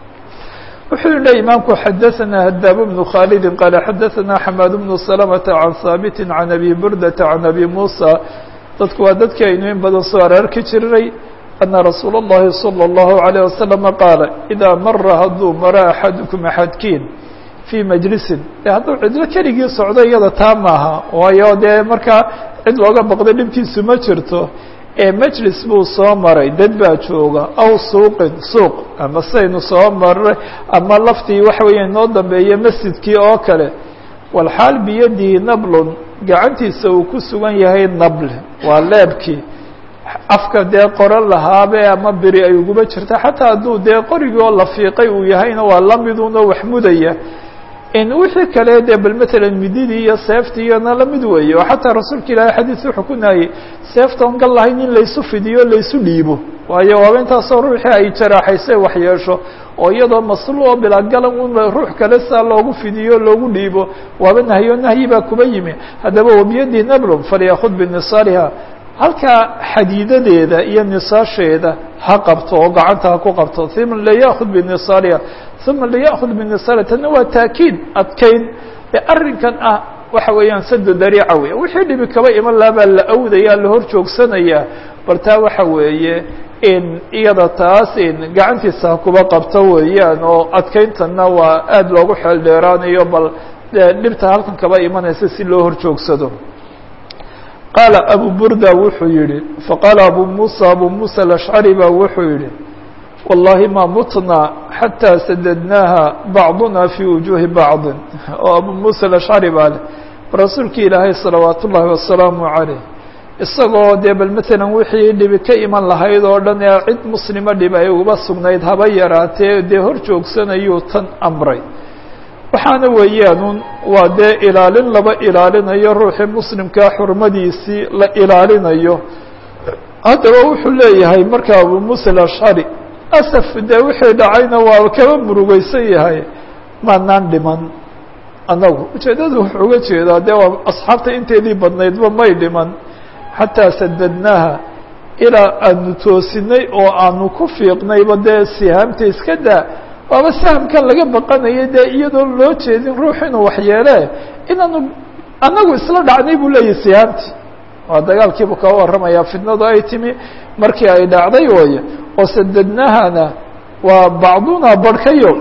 wuxuu yihi imaamku xadaثana hadaab bnu khaalidi qaala xadaثana xamaad bnu salamةa can haabiti can abi burdata can abi muusa dadku waa dadkii aynu in badan soo araarki jirnay ana rasuula اllahi salى اllahu عalيه wasalama qaala idaa mara hadduu maro axadukum axadkiin fii majlisin de hadduu cidlo keligii socdo iyada taa maaha waayo dee markaa cid looga baqdo dhibkiisu ma jirto ee majlis buu soo maray dad baa jooga aw suuqin suuq ama saynu soo maray ama laftii waxa weeye noo dambeeye masjidkii oo kale walxaal biyadihi nablun gacantiisa uu ku sugan yahay nable waa leebkii afka dee qoro lahaabe ama beri ay uguba jirta xataa hadduu dee qorigii oo la fiiqay uu yahayna waa lamiduna wax mudaya in wixii kale dee bal matalan mididii iyo seeftii iyona lamid weeye oo xataa rasuulka ilaahay xadiis wuxuu ku nahayey seefta on gal lahayn in laysu fidiyo laysu dhiibo waayo waaba intaasoo ruuxii ay jaraaxaysay wax yeesho oo iyadoo maslu oo bilagalan un ruux kale saa loogu fidiyo loogu dhiibo waaba nahyo nahyi baa kuba yimi haddaba wabiyadii nablum falyakud binisaariha halkaa xadiidadeeda iyo nisaasheeda ha qabto oo gacanta ha ku qabto uma liyakud binisaariha uma liyakud binisaariha tana waa taakiid adkayn ee arrinkan ah waxa weeyaan sado dariica wey wixii dhibi kaba iman laha baa la awdaya la hor joogsanayaa bal taa waxa weeye in iyada taas in gacantiisa ha kuba qabto weeyaan oo adkayntana waa aada loogu xeel dheeraanayo bal dhibta halkan kaba imanaysa si loo hor joogsado qaala abu burda wuxuu yihi faqaala abu muusa abu muusa alashcari baa wuxuu yihi wallahi ma mutna xataa sadadnaaha bacduna fii wujuuhi bacdin oo abu muusa alashcari baa leh rasuulkii ilaahay salawaat ullaahi wasalaamu caleyh isagoo dee bal matalan wixii dhibi ka iman lahayd oo dhan ee cid muslima dhib ay uba sugnayd haba yaraatee dee hor joogsanayuu tan amray waxaana weeyaanuun waa dee ilaalin laba ilaalinayo ruuxii muslimkaa xurmadiisii la ilaalinayo haddaba wuxuu leeyahay marka abu muusa alashcari asaf dee wixii dhacayna waa kaba murugeysan yahay maanaan dhiman annagu ujeeddadu wuxuu uga jeedaa dee waa asxaabta inteedii badnaydba may dhiman xataa sadadnaaha ilaa aanu toosinay oo aanu ku fiiqnayba dee sihaamta iska daa waaba sahamkan laga baqanayay dee iyadoo loo jeedin ruux inuu waxyeele inaanu annagu isla dhacnay buu leeyahy sihaamti waa dagaalkiibu kaga warramayaa fitnadu ay timi markii ay dhacday ooye oo sadadnahana waa bacduna barhkayo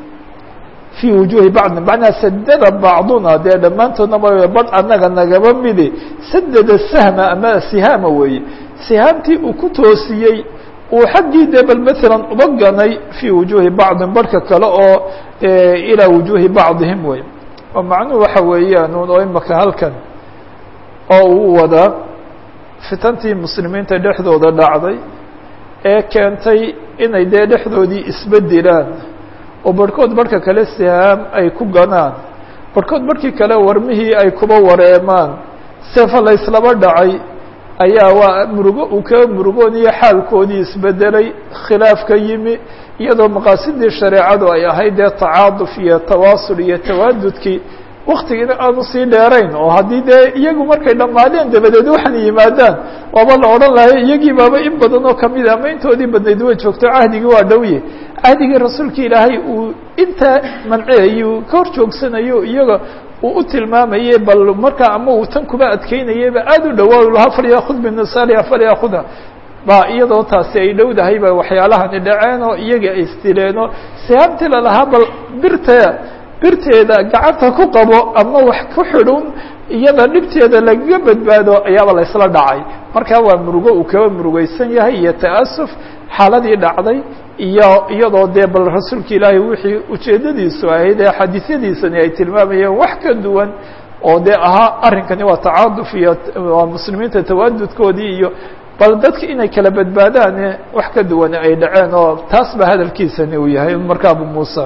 fii wujuuhi bacdin macnaa sadada bacduna dee dhammaantoodna ma badh annaga nagaba midi sadada sahma ama sihaama weeye sihaamtii uu ku toosiyey uu xaggii dee bal matalan uba ganay fii wujuuhi bacdin barhka kale oo ilaa wujuuhi bacdihim wey oo macnuhu waxa weeyaan un oo imaka halkan oo uu wadaa fitantii muslimiinta dhexdooda dhacday ee keentay inay dee dhexdoodii isbedilaan oo barhkood barhka kale sihaam ay ku ganaan barhkood barhkii kale warmihii ay kuba wareemaan seefa la yslaba dhacay ayaa waa murugo uu kaga murugooniyo xaalkoodii isbedelay khilaaf ka yimi iyadoo maqaasidii shareecadu ay ahayd dee tacaaduf iyo tawaasul iyo tawaadudkii waktigiina aanu sii dheerayn oo haddii dee iyagu markay dhammaadeen dabadeed waxaan yimaadaan waaba la odhan lahay iyagii baaba in badan oo kamida ama intoodii badnayd way joogto cahdigii waa dhowye cahdigii rasuulka ilaahay uu intaa manceeyuu ka hor joogsanayo iyaga uu u tilmaamayey bal markaa ama uu tan kuba adkeynayeyba aada u dhawaa lahaa falyakud binisaaliha falyaakuda ba iyadoo taasi ay dhowdahay ba waxyaalahani dhaceen oo iyagii ay isdileen oo sihaabtii lalahaa bal birta birteeda gacanta ku qabo ama wax ku xidhun iyada dhibteeda lagaga badbaado ayaaba la isla dhacay markaa waa murugo uu kaba murugeysan yahay iyo ta'asuf xaaladii dhacday iyo iyadoo dee bal rasuulka ilaahay wixii ujeeddadiisu ahayd ee xadiisyadiisani ay tilmaamayeen wax ka duwan oo dee ahaa arrinkani waa tacaaduf iyo waa muslimiinta tawaadudkoodii iyo bal dadka inay kala badbaadaan wax ka duwan ay dhaceen oo taas ba hadalkiisani uu yahay marka abu muusa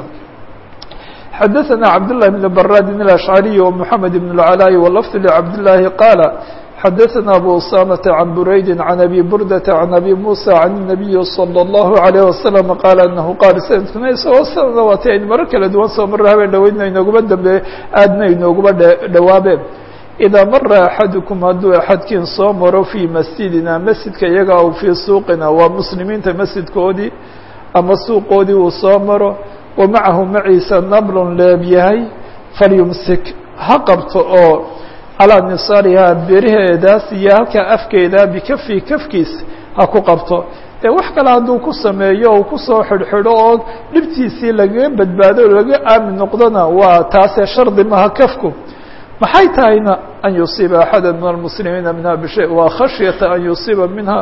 xadaثna cabdاللahi بن brاd الأشعري ومحamed بن العلاء واللفظ لcبداللahi qاaل xadaثna أbو أسامة عن برayd عن أbي بردة عن أbي موسى عن النبي صلى الله عليه وسلم qال أنه qاal snadkuna isagoo sanada waati aynu maro kala duwan soo mara habeen dhaweydna inooguma dambe aadna inooguma dhawaabeen إdaa mara أxadكم hadduu أxadkiin soo maro fي masjidina masjidka iyaga aw fii suuqina waa muslimiinta masjidkoodii ama suuqoodii uu soo maro wamacahu maciisa nablun leeb yahay falyumsik ha qabto oo calaa nisaarihaa beriheedaas iyo halkaa afkeeda bikafi kafkiis ha ku qabto dee wax kale hadduu ku sameeyo uu kusoo xidhxidho oo dhibtiisii lagaga badbaado o laga aamin noqdona waa taasee shardi maha kafku maxay tahayna an yusiiba axada min almuslimiina minha bishay waa khashyata an yusiiba minha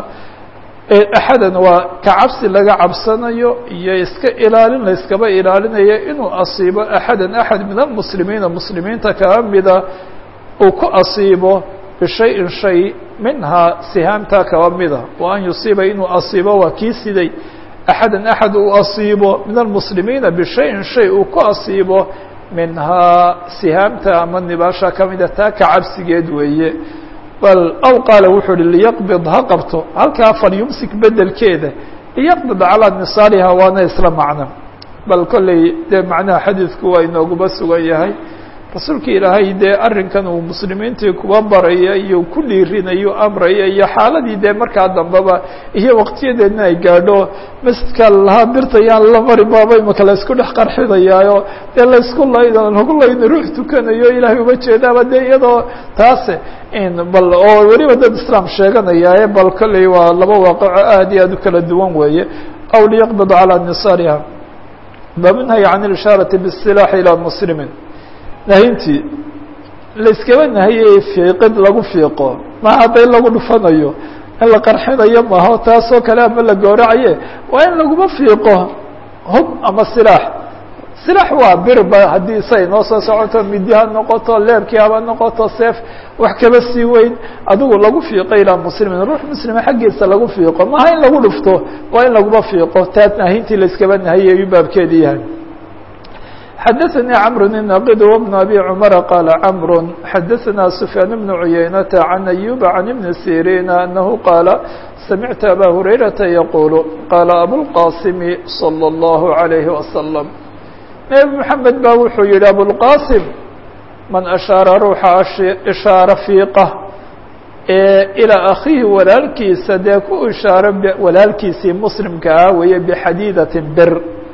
axadan waa ka cabsi laga cabsanayo iyo iska ilaalin la iskaba ilaalinayo inuu asiibo axadan axad min almuslimiina muslimiinta kaa mida uu ku asiibo bishayin shay minhaa sihaamta kaba mida wa an yusiiba inuu asiibo waa kii siday axadan axad uu asiibo min almuslimiina bishayin shay uu ku asiibo minhaa sihaamta ama nibaasha kamida taa ka cabsigeed weeye bal aw qaala wuxuu uhi liyaqbid ha qabto halkaa falyumsik bedelkeeda liyaqbid calaa nisaariha waana isla macno bal kolley dee macnaha xadiidku waa inooguba sugan yahay rasuulka ilaahay dee arrinkan uu muslimiintii kuba baraya iyo ku dhiirinayo amraya iyo xaaladii dee markaa dambeba iyo waqtiyadeedna ay gaadho masjidka lahaa birta yaan la mari baaba imaka la isku dhex qarxinayaayo dee laysku laydo lagu layno ruux tukanayo ilaahay uma jeedaaba dee iyadoo taase bal oo weliba dad islaam sheeganayaaye bal kolley waa laba waaqaco aad iyo aad u kala duwan weeye aw liyaqbid calaa nisaariha babnahy can ilishaarati bisilaaxi ilaa muslimin nahintii layskaba nahiyey fiiqid lagu fiiqo maha hadday lagu dhufanayo in la qarxinayo maho taasoo kale ama la gooracaye waa in laguma fiiqo hub ama silaax silaax waa birba haddii say noo soo socoto midi ha noqoto leebkii haba noqoto seef wax kaba sii weyn adigu lagu fiiqo ilaa muslimin ruux muslima xaggiisa lagu fiiqo maha in lagu dhufto waa in laguma fiiqo taas nahintii layskaba nahiyey ayuu baabkeedi yahay xadaثnي cمر الناqd وبن أbي cمر qال cمر xadaثna سفyاan بن عuyaynة عن أيوب عن بن سيrين أنه qاaل سمعت أbا هريرةa يقuل qاaل أبوالqاsم صلى الله عليه وسلم نبي محمد ba wuxuu yihi أبوالqاsم maن أشhaaرa ruuxa إشhaaرة فيiqة ee إلىa أkخيihi walaalkiisa dee ku ishaaro walaalkiisii mslimka ah weeye بxadيdaة br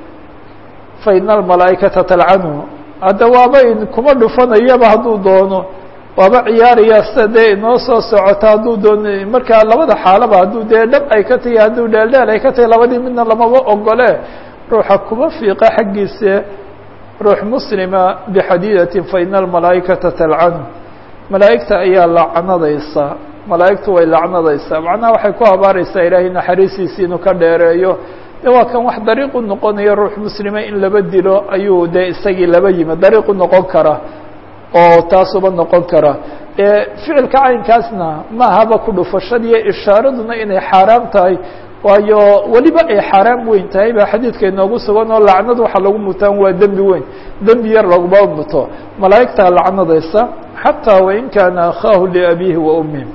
faina almalaa'ikata talcanhu hadda waaba kuma dhufanayaba hadduu doono waaba ciyaaraya sida dee inoo soo socota hadduu doono markaa labada xaalaba hadduu dee dhab ay ka tahi hadduu dheeldheel ay ka tahi labadii midna lamaba ogole ruuxa kuma fiiqa xaggiisa ruux muslima bixadiidatin faina almalaa'ikata talcanhu malaa'igta ayaa lacnadaysa malaa'igtu way lacnadaysaa macnaha waxay ku habaaraysaa ilaahay naxariistiisi inuu ka dheereeyo de waa kan wax dariiqu noqonaya ruux muslima in laba dilo ayuu dee isagii laba yimi dariiqu noqon kara oo taasuba noqon kara ficilka caynkaasna maahaba ku dhufashadiiyo ishaaraduna inay xaaraam tahay waayo weliba ay xaaraam weyn tahay baa xadiidka inoogu sugan oo lacnad waxa lagu mutaan waa dembi weyn dembi yar laguma muto malaa'igtaa lacnadaysa xataa wain kaana akhaahu liabiihi wa ummihi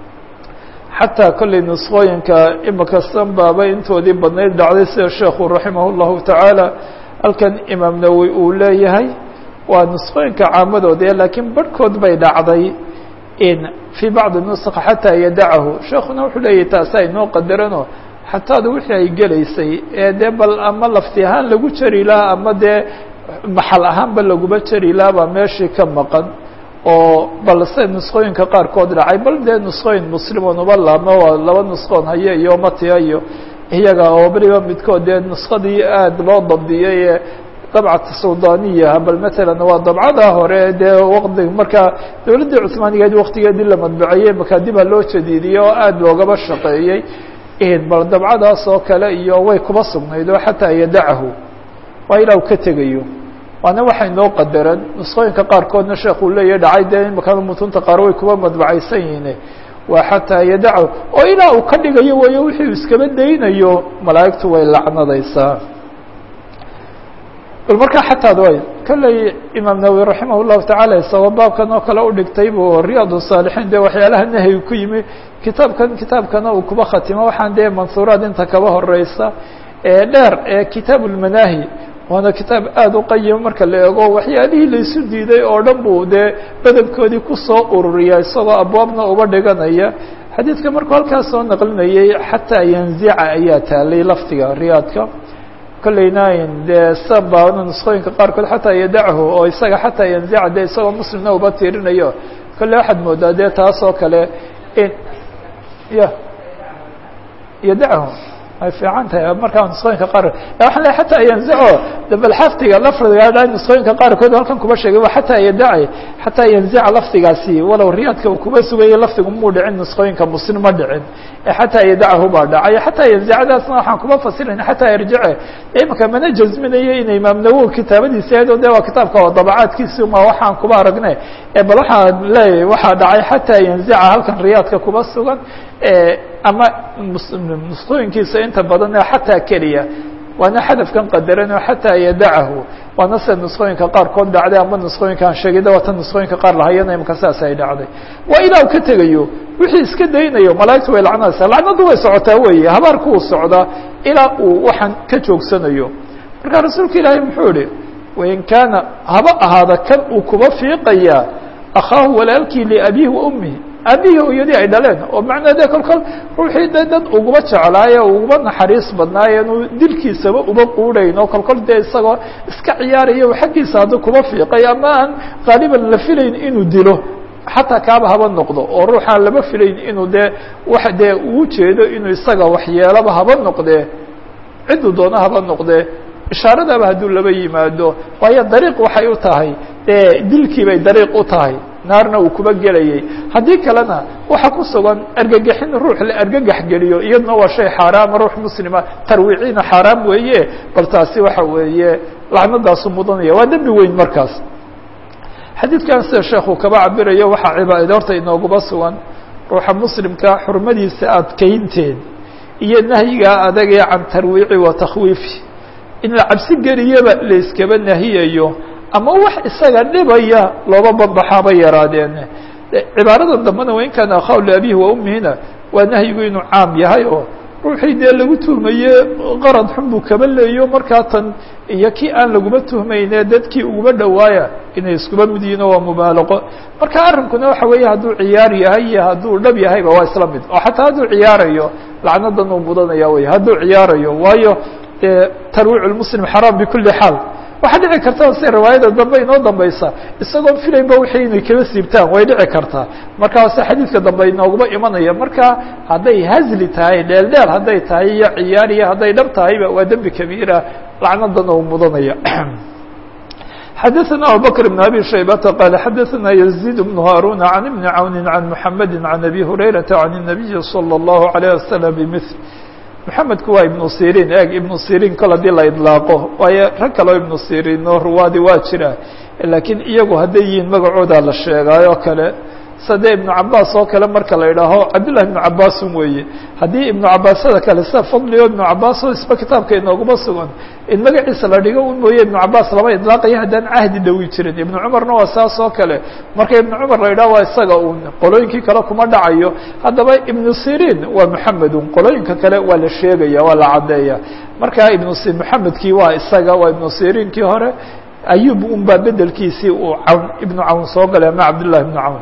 xataa kolley nusqooyinka imika sanbaaba intoodii badnayd dhacday sida sheekhu raximah اllahu tacaala halkan imaam nawowi uu leeyahay waa nusqooyinka caamadoodee laakiin barhkood bay dhacday in fii bacdi nusqa xataa yadacahu sheekuna wuxuu leeyahy taasi aynoo qadarano xataada wixii ay gelaysay ee dee bal ama lafti ahaan lagu jari lahaa ama dee maxal ahaanba laguma jari lahaa baa meeshii ka maqan oo balse nusqooyinka qaarkood dhacay bal dee nusqooyin muslimun uba laabmo waa laba nusqoon haye iyo matiya iyo iyaga oo beriba midkood dee nusqadii aada loo dabdiyay ee dabcata suldaniyaha bal matalan waa dabcada hore dee waqti markaa dowladdii cusmaanigeed waktigeedii la madbaceeyey makaadiba loo jadiidiyey oo aada loogaba shaqeeyey bal dabcadaas oo kale iyo way kuba sugnayd oo xataa yadacahu waa ilaa u ka tegayo waana waxay noo qadaran nusqooyinka qaarkoodna sheekuu leeyahy dhacay dee imakan mutunta qaar way kuba madbacaysan yihiin waa xataa yadacahu oo ilaa uu ka dhigayo wayo wixii uu iskaba daynayo malaa'igtu way lacnadaysaa bal markaa xataad way kolley imaam nawowi raximah llahu tacaala isagoo baabkan oo kale udhigtay buu riyaad saalixiin dee waxyaalaha nahyi ku yimi kitaabkan kitaabkana uu kuba khatimo waxaan dee mansuuraad inta kaba horeysa ee dheer ee kitaab ulmanaahi waana kitaab aada u qayima marka la eego waxyaalihii laysu diiday oo dhan buu dee badankoodii kusoo ururiya isagoo abwaabna uba dhiganaya xadiidka markuu halkaas soo naqlinayay xataa yanzica ayaa taalay lafdiga riyaadka kolleyna dee saba nusqooyinka qaarkood xataa yadachu oo isaga xataa yanzica dee isagoo muslimna uba tiirinayo kolley waxaad moodaa dee taas oo kale in ya yadachu ay fiican tahay markaa nusqooyinka qaar waxaan leeay xataa yanzico bal xafdiga lafdiga nusqooyinka qaarkood halkan kuba sheegay waa xataa yadaci xataa yanzica lafdigaasi walow riyaadka uu kuba sugayay lafdigu muu dhicin nusqooyinka muslim ma dhicin ee xataa yadachu baa dhacay xataa yanzicadaasna waxaan kuba fasirayna xataa yarjice imaka mana jazminayo ina imaam nawowi kitaabadiisa ahayd o de waa kitaabka oo dabacaadkiisi ma waxaan kuba aragne bal waxaan leeyahay waxaa dhacay xataa yanzica halkan riyaadka kuba sugan ama nusqooyinkiisa inta badan ee xataa keliya waana xadafkan qadaran oo xataa yadacahu waana sida nusqooyinka qaarkood dhacday ama nusqooyinkaan sheegida waata nusqooyinka qaar lahayana imaka saas ay dhacday waa ilaa u ka tegayo wixii iska daynayo malaa'igtu way lacnadaysaa lacnadu way socotaa weeye habaarku uu socdaa ilaa uu waxaan ka joogsanayo marka rasuulka ilaahay muxuu ihi wain kaana haba ahaada kan uu kuba fiiqayaa akhaahu walaalkii liabihi wa ummihi aabihii hooyadii ay dhaleen oo macnaa dee kol kol ruuxii de dad uguba jeclaaye uguba naxariis badnaaye inuu dilkiisaba uba quudhayn oo kol kol dee isagoo iska ciyaaraya xaggiisa hadduu kuba fiiqay ama aan qaaliban la filayn inuu dilo xataa kaaba haba noqdo oo ruuxaan lama filayn inuu dee wax dee uu jeedo inuu isaga waxyeelaba haba noqdee cidduu doono haba noqdee ishaaradaba hadduu laba yimaado waayo dariiq waxay u tahay dee dilkii bay dariiq u tahay naarna uu kuba gelayay haddii kalena waxa ku sugan argagaxin ruux la argagax geliyo iyaduna waa shay xaaraama ruux muslima tarwiiciina xaaraam weeye bal taasi waxa weeye lacnadaasu mudanaya waa dembi weyn markaas xadiidkan sida sheekhu kaba cabirayo waxaa cibaade horta inooguba sugan ruuxa muslimka xurmadiisa adkaynteed iyo nahyigaa adagee can tarwiici wa takhwiifi in la cabsi geliyaba la iskaba nahiyayo ama wax isaga dhibaya looba banbaxaaba yaraadeen cibaaradan dambena wain kaana akhaw liabihi wa ummihina waa nahyigu inuu caam yahay oo ruuxii dee lagu tuhmaye qarad xun buu kaba leeyo markaa tan iyo kii aan laguma tuhmayne dadkii uguma dhowaaya inay iskuba mid yihiin oo waa mubaalaqo marka arrinkuna waxa weeye hadduu ciyaar yahay iyo hadduu dhab yahayba waa isla mid oo xataa hadduu ciyaarayo lacnadan uu mudanaya wey hadduu ciyaarayo waayo dee tarwiic lmuslim xaraam bikuli xaal waxaa dhici karta sida riwaayada dambe inoo dambaysa isagoon filaynba wixii inay kaba siibtaan way dhici kartaa markaase xadiidka dambe inooguma imanaya marka hadday hazli tahay dheel dheel hadday tahay iyo ciyaar iyo hadday dhab tahayba waa dembi kabiira lacnadan uu mudanaya xadaثna abubakr بn abi shaybata qal xadaثna يزيد بن هاrون عن بن عawn عan محamedi عan أbي هurayraةa عan النabiyi slى الlaه عليه وsلم bmثl maxamedku waa ibnu sirin eeg ibnu sirin kol haddii la idlaaqo waayo rag kaleo ibnu sirin oo ruwaadi waa jira laakiin iyagu hadday yihiin magacooda la sheegaayo kale sade ibnu cabaas oo kale marka la idhaaho cabdillah ibnu cabaasun weeye haddii ibnu cabaasada kale sida fadli o ibnu cabaas oo isba kitaabka inooguma sugan in magaciisa la dhigo un mooye ibnu cabaas lama idlaaqayo haddaan cahdi dhawi jirin ibnu cumarna waa saas oo kale marka ibnu cumar la idhaho waa isaga un qolooyinkii kale kuma dhacayo haddaba ibnu sirin waa muxamedun qolooyinka kale waa la sheegaya waa la caddeeya marka ibnu maxamedkii waa isaga waa ibnu sirinkii hore ayub un baa bedelkiisii uu cawn ibnu cawn soo galay ama cabdالlahi ibnu cawn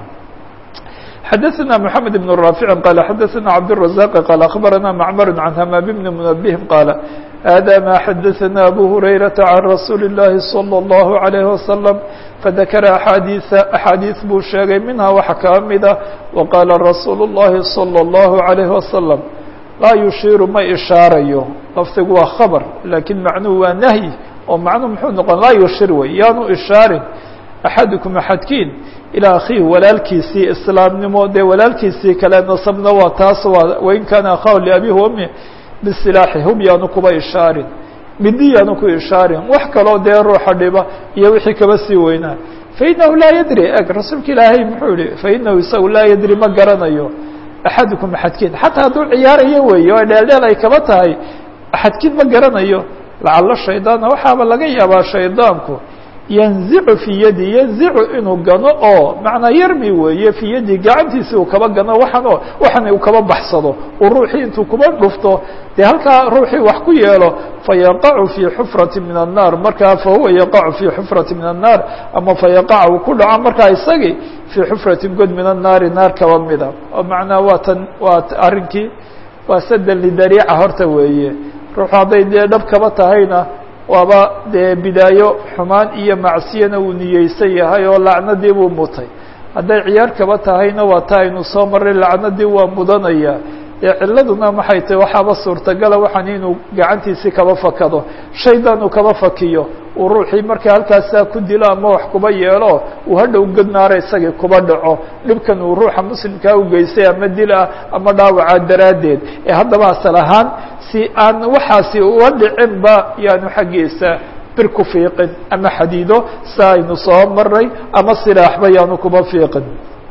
xadaثna mحamed بن رافع qال xadaثna cabdالرaزاq qال أخbarana mcmr عan hmam بn mنbه qاaل hada ma xadaثna abu هurayraةa عan rasuuli الlahi صلى الlه عليه وsلم fadakra axaadiiثa axaadiiث buu sheegay minha waxa kaa mida waqaala rasuul الlahi صلى الlه عليه وsلم laa yushiiru ma ishaarayo lafdigu waa khabr lakiin macnuhu waa nahyi oo macnuhu muxuu noqon laa yushir wey yaanu ishaarin axadukum axadkiin ilaa akhiihi walaalkiisii islaamnimo dee walaalkiisii kale nasabna waa taas waa wain kaana akhahu liabihi wami bisilaaxi hub yaanu kuba ishaarin midi yaanu ku ishaarin wax kaloo dee ruuxa dhiba iyo wixii kaba sii weynaa fainahu laa yadri eg rasuulka ilaahay muxuu yihi fainahu isagu laa yadri ma garanayo axadukum axadkiin xataa hadduu ciyaarayo weeye oo dheeldheel ay kaba tahay axadkiin ma garanayo lacalo shaydaana waxaaba laga yaabaa shaydaanku yanzicu fii yadi yanzicu inuu gano oo macnaa yarmi weeye fii yadi gacantiisi uu kaba gano waxaan oo waxan uu kaba baxsado uu ruuxii intuu kuba dhufto dee halkaa ruuxii wax ku yeelo fayaqacu fii xufrati min الnaar markaa fahuwa yaqacu fii xufrati min الnaar ama fayaqac uu ku dhaco markaa isagii fii xufrati god min الnaari naar kaba mida oo macnaa waa tan waa arrinkii waa sadan lidariica horta weeye ruuxu hadday dee dhab kaba tahayna waaba dee bidaayo xumaan iyo macsiyana uu niyeysan yahay oo lacnadii buu mutay hadday ciyaar kaba tahayna waa ta aynu soo maray lacnadii waa mudanaya dee ciladuna maxay tahay waxaaba suurtagala waxaan inuu gacantiisii kaba fakado shaydan uu kaba fakiyo uu ruuxii markaa halkaasaa ku dilo ama wax kuba yeelo uu hadhow godnaara isagii kuba dhaco dhibkan uu ruuxa muslimkaa u geystay ama dil ah ama dhaawaca daraaddeed ee haddaba asal ahaan si aan waxaasi uga dhicinba yaanu xaggiisa bir ku fiiqin ama xadiido sa aynu soo maray ama silaaxba yaanu kuba fiiqin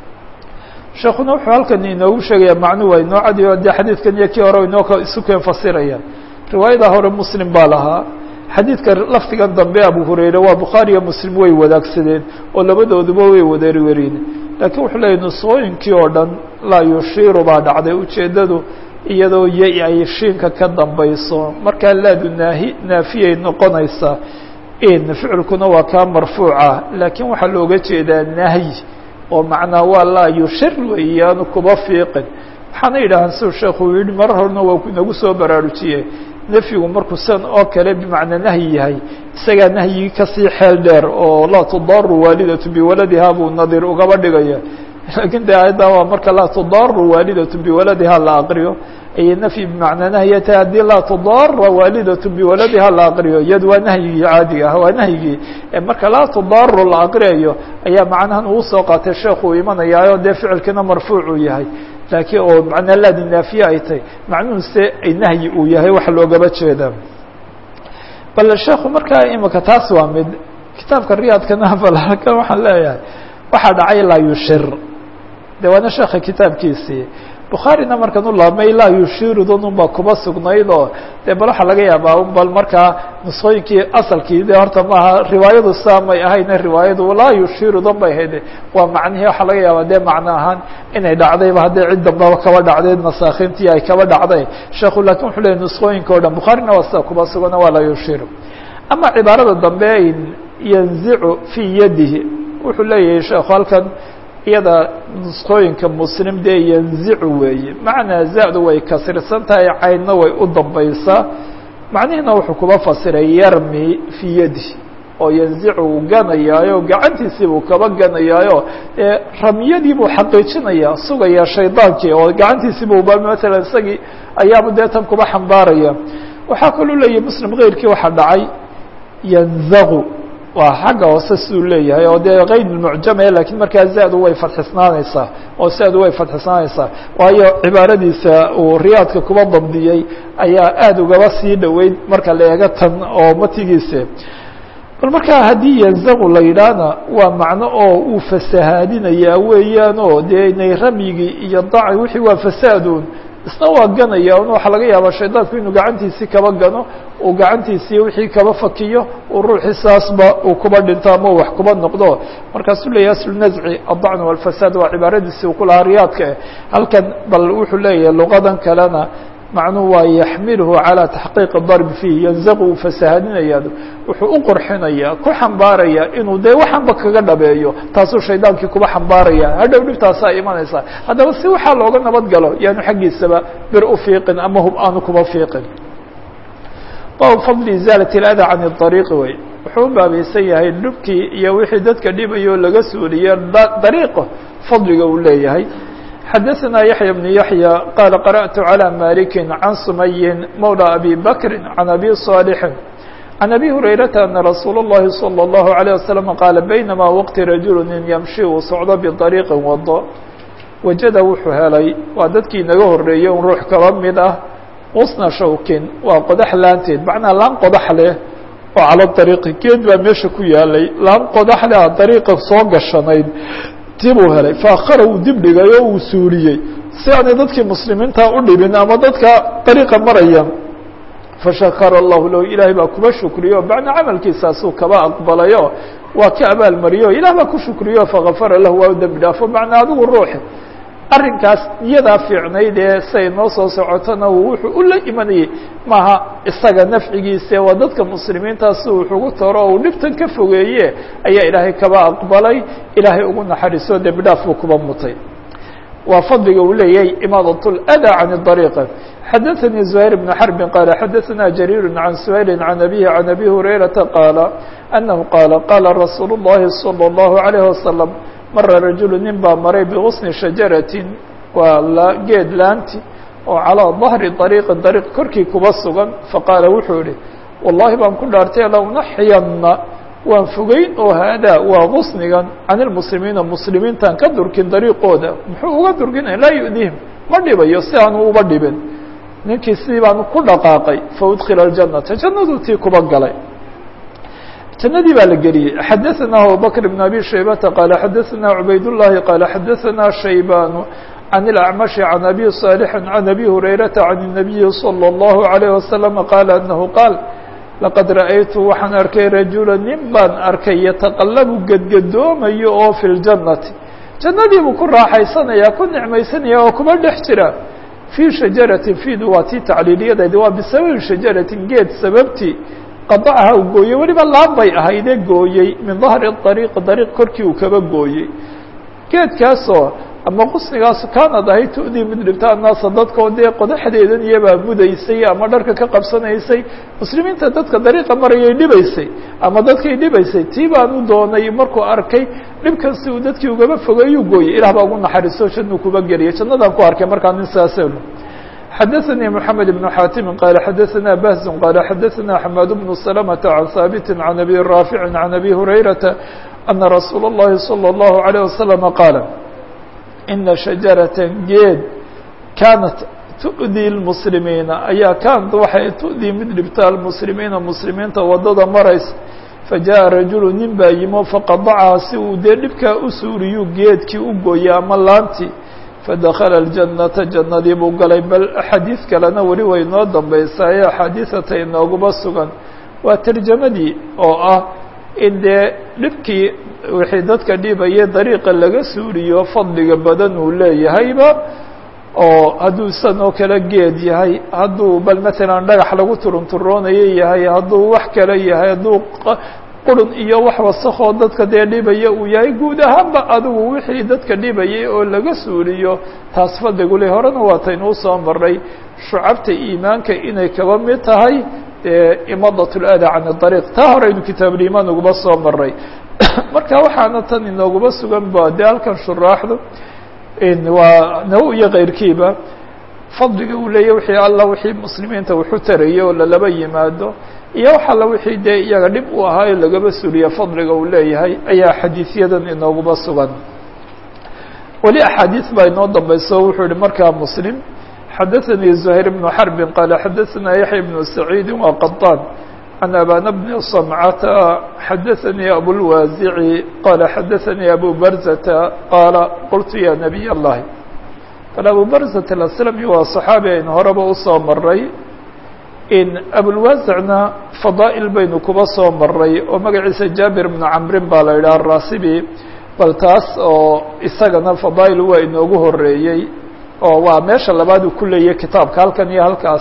sheekuna wuxuu halkan inoogu sheegaya macnuu waa inoo cadiyo dee xadiidkan iyo kii hore inoo isu keen fasiraya riwaayada hore muslim baa lahaa xadiidka lafdigan dambe abu hurayre waa bukhaari iyo muslim way wadaagsadeen oo labadooduba way wada weriyeen laakiin wuxuu leeyahy nusooyinkii oo dhan laa yushiiru baa dhacday ujeeddadu iyadoo yo ay shiinka ka dambayso markaa laadu naahi naafiyay noqonaysaa in ficilkuna waa kaa marfuuca laakiin waxaa looga jeedaa nahyi oo macnaa waa laa yushir weeyaanu kuba fiiqin waxaana yidhahaan siu sheekhu uu yihi marar horena waa nagu soo baraarujiyey nefyigu markuu san oo kale bimacnaa nahyi yahay isagaa nahyigii kasii xeel dheer oo laa tudaaru waalidatu biwaladiha buu nadiir ugaba dhigaya lakin de ayadda waa marka laa tudaaru waalidatu biwaladiha la aqriyo ayay nafyi bimacnaa nahya tahay haddii laa tudaara waalidatu biwaladiha la aqriyo iyad waa nahyigii caadiga ah waa nahyigii marka laa tudaaru la aqriyayo ayaa macnahan uu soo qaatay sheekhu uu imanayaayo dee ficilkina marfuucuu yahay laakiin oo macnaa laadi naafiye ay tahay macnuhuse ay nahyi uu yahay waxa loogaba jeedaa bal sheekhu markaa imika taas waa mid kitaabka riyaadkana bal halkan waxaan leeyahay waxaa dhacay laa yushir de waana sheeka kitaabkiisii bukhaarina markan u laabmay laa yushirudan unbaa kuba sugnayd oo dee bal waxaa laga yaabaa un bal markaa nusqooyinkii asalkii de horta maaha riwaayadu saa may ahayne riwaayadu laa yushirudan bay ahayd waa macnihii waxaa laga yaabaa dee macno ahaan inay dhacdayba hadday cid dambaba kaba dhacday nasaakintii ay kaba dhacday sheekhu lakin wuxuu leeyay nusqooyinka o dhan bukhaarina waa sida kuba sugana waa laa yushiru ama cibaarada dambe yanzicu fii yadihi wuxuu leeyahay sheekhu halkan iyada nusqooyinka muslim dee yanzicu weeye macnaa za-du way kasirsan tahay caynna way u dambaysaa macnihiina wuxuu kuba fasiray yarmi fii yadi oo yanzicu uu ganayaayo gacantiisii buu kaba ganayaayo ee ramyadii buu xaqiijinaya sugaya shaydaankii oo gacantiisii bu masalan isagii ayaaba dee tan kuba xambaaraya waxaa kaluu leeyahay muslim keyrkii waxaa dhacay yanzaqu waa xagga hoose siduu leeyahay oo dee kayd mucjame lakiin markaa za-du way fadxisnaanaysaa oo za-du way fadxisnaanaysaa waayo cibaaradiisa uu riyaadka kuba dabdiyey ayaa aada ugaba sii dhoweyd marka la eego tan oo matigiisa bal markaa haddii yanzaqu la yidhaahna waa macno oo uu fasahaadinayaa weeyaan oo dee inay ramyigii iyo daci wixii waa fasaadun isna waa ganaya un waxaa laga yaabaa shaydaanku inuu gacantiisii kaba gano uu gacantiisii wixii kaba fakiyo uu ruuxii saasba uu kuba dhinto ama wax kuba noqdo markaasuu leeyahy aslunazci aلdacn walfasaad waa cibaaradiisii uu ku lahaa riyaadka eh halkan bal wuxuu leeyahay luqadan kalena macnuhu waa yaxmilhu calى taxqiiqi darb fiih yanzaqu uu fasahadinaya wuxuu u qurxinayaa ku xambaaraya inuu dee waxanba kaga dhabeeyo taasuu shaydaankii kuba xambaaraya hadhow dhibtaasaa imanaysaa haddaba si waxaa looga nabad galo yaanu xaggiisaba bir u fiiqin ama hub aanu kuba fiiqin bab fadli izaalat اlada can اطariiqi wey wuxuu u baabaysan yahay dhubkii iyo wixii dadka dhibayo laga suuliye dariiqo fadliga uu leeyahay xadaثna yaحya بن yaحyى qala qarأtu عlى maliki can sumayin mawlى abi bakri can abi صاalixi can abi hurayrata ana rasuul الlahi salى الlahu عalيه waslم qaala baynama waqti rajulu nin yamshi uu socdo biطariiqi wado wajada wuxuu helay waa dadkii naga horeeyey un ruux kaba mid ah usna shawkin waa qodax laanteed macnaa laan qodax leh oo cala dariiqi geed baa meesha ku yaalay laan qodax leh a dariiqa soo gashanayd tibuu helay faakhara uu dib dhigay oo uu suuliyey si aanay dadkii muslimiinta u dhibin ama dadka dariiqa maraya fashakara allahu lahu ilaahay baa kuba shukriyo bacna camalkiisaasuu kaba aqbalayo waa ka abaalmariyo ilah baa ku shukriyo fagafara lahu waa u dembi dhaafo macnaa adigu ruuxi arrinkaas niyadaa fiicnayd ee say noo soo socotona wuxuu u la imanayey maaha isaga nafcigiise waa dadka muslimiintaasi wuxugu taro uu dhibtan ka fogeeye ayaa ilaahay kaba aqbalay ilaahay ugu naxariiso dembi dhaaf buu kuba mutay waa fadliga uu leeyahay imaadat اlأdى can الطariiqa xadaثanii زuhayr بn xرbi qaala xadaثana jariir can suhayli can abihi can abi hurayrata qaala anahu qaala qaala rasuul الlahi salى الlahu عalيه wasalam mara rajulu nin baa maray biغusni shajaratin waa geed laanti oo calىa ظahri طariiqi dariiq korkii kuba sugan faqaala wuxuu yihi wallahi baan ku dhaartay launaxiyana waan fogeyn oo haadaa waa gusnigan can ilmuslimiina muslimiintaan ka durkin dariiqooda muxuu uga durkinaya laa yu'dihim ma dhibayo si aanu uba dhibin ninkii sidii baanu ku dhaqaaqay faudkila aljanata jannaduu tii kuba galay jannadii baa la geliyey xadaثana abubakr bn abi shaybata qaala xadaثana cubayd الlahi qaala xadaثana shaybanu can اlacmashi can abi صaalixi can abi hurayrata can الnabiyi salى الlahu عalيه wasalam qaala anahu qaal laqad ra'aytu waxaan arkay rajula nin baan arkay yataqallabu gedgadoomayo oo fi ljannati jannadii buu ku raaxaysanaya ku nicmaysanaya oo kuma dhex jira fii shajaratin fiidu waa tii tacliiliyadaydi waa bisababi shajaratin geed sababtii qadacaha uu gooyey weliba laan bay ahaydee gooyey min dahri ariiqi dariiq korkii uu kaba gooyey geedkaasoo ama qusnigaas kaanad ahayd tu'dii mid dhibta annaasa dadkoo dee qodaxdeedan iyabaa mudaysay ama dharka ka qabsanaysay muslimiinta dadka dariiqa marayay dhibaysay ama dadkay dhibaysay tii baan u doonay markuu arkay dhibkan si uu dadkii ugaba fogeeyuu gooyey ilah baa ugu naxariiso jannuu kuba geliyay jannadaan ku arkay markaa nin saaselu xadaثnي محamed بن xاtimi qala xadaثna bahz qala xadaثna xmad بن سلمة عan haaبt عan abi raafiع عan abi hurayrata أna rasuul الlahi slى الlaهu عalيه وasلم qaala ina شhaجaraة geed kaanat tu'dii الmuslimiina ayaa kaanat waxay tu'dii mid dhibta almuslimiina muslimiinta wadada maraysa fajaءa rajulu nin baa yimo faqadacaha si uu dee dhibkaa u suuriyuu geedkii u gooyay ama laantii fadakala اljannata jannadii buu galay bal axaadiis kalena weli way noo dambaysaa ee axaadiisata inooguba sugan waa tarjamadii oo ah in dee dhibkii wixii dadka dhibaya dariiqa laga suuriyo fadliga badan uu leeyahayba oo hadduu isan oo kale geed yahay hadduu bal matalan dhagax lagu turunturoonayo yahay hadduu wax kale yahay hadduu qurun iyo wax wasakoo dadka dee dhibaya uu yahay guud ahaanba adigu wixii dadka dhibayay oo laga suuliyo taas fadligu le horena waataynu usoo maray shucabta iimaanka inay kaba mid tahay dee imadat اlada can اdariiq taa horeynu kitaabulimaan uguba soo maray marka waxaana tan inooguba sugan ba dee halkan shuraaxdu waa nawo iyo keyrkiiba fadliga uu leeyahy wixii alla wixii muslimiinta wuxu tarayay oo lalaba yimaado iyo wax alla wixii dee iyaga dhib u ahaayo lagaba suliya fadliga uu leeyahay ayaa xadiisyadan inooguba sugan weli axaadiis baa inoo dambayso wuxuu yihi markaa muslim xadaثanii زuhayr بnu xarbi qaala xadaثana yaxya bnu saciidi waa qaطaan can abana bni صamcata xadaثanii abulwaasici qaala xadaثanii abu barzata qaala qultu ya nabiy اllahi bal abu barzat aslami waa صaxaabi aynu horeba usoo maray in abulwaasicna fadaa'il baynu kuba soo maray oo magaciisa jaabir bnu camrin baa la yidhaha arasibi bal taas oo isagana fadaa'il waa inoogu horeeyey oo waa meesha labaad uu ku leeyahy kitaabka halkan iyo halkaas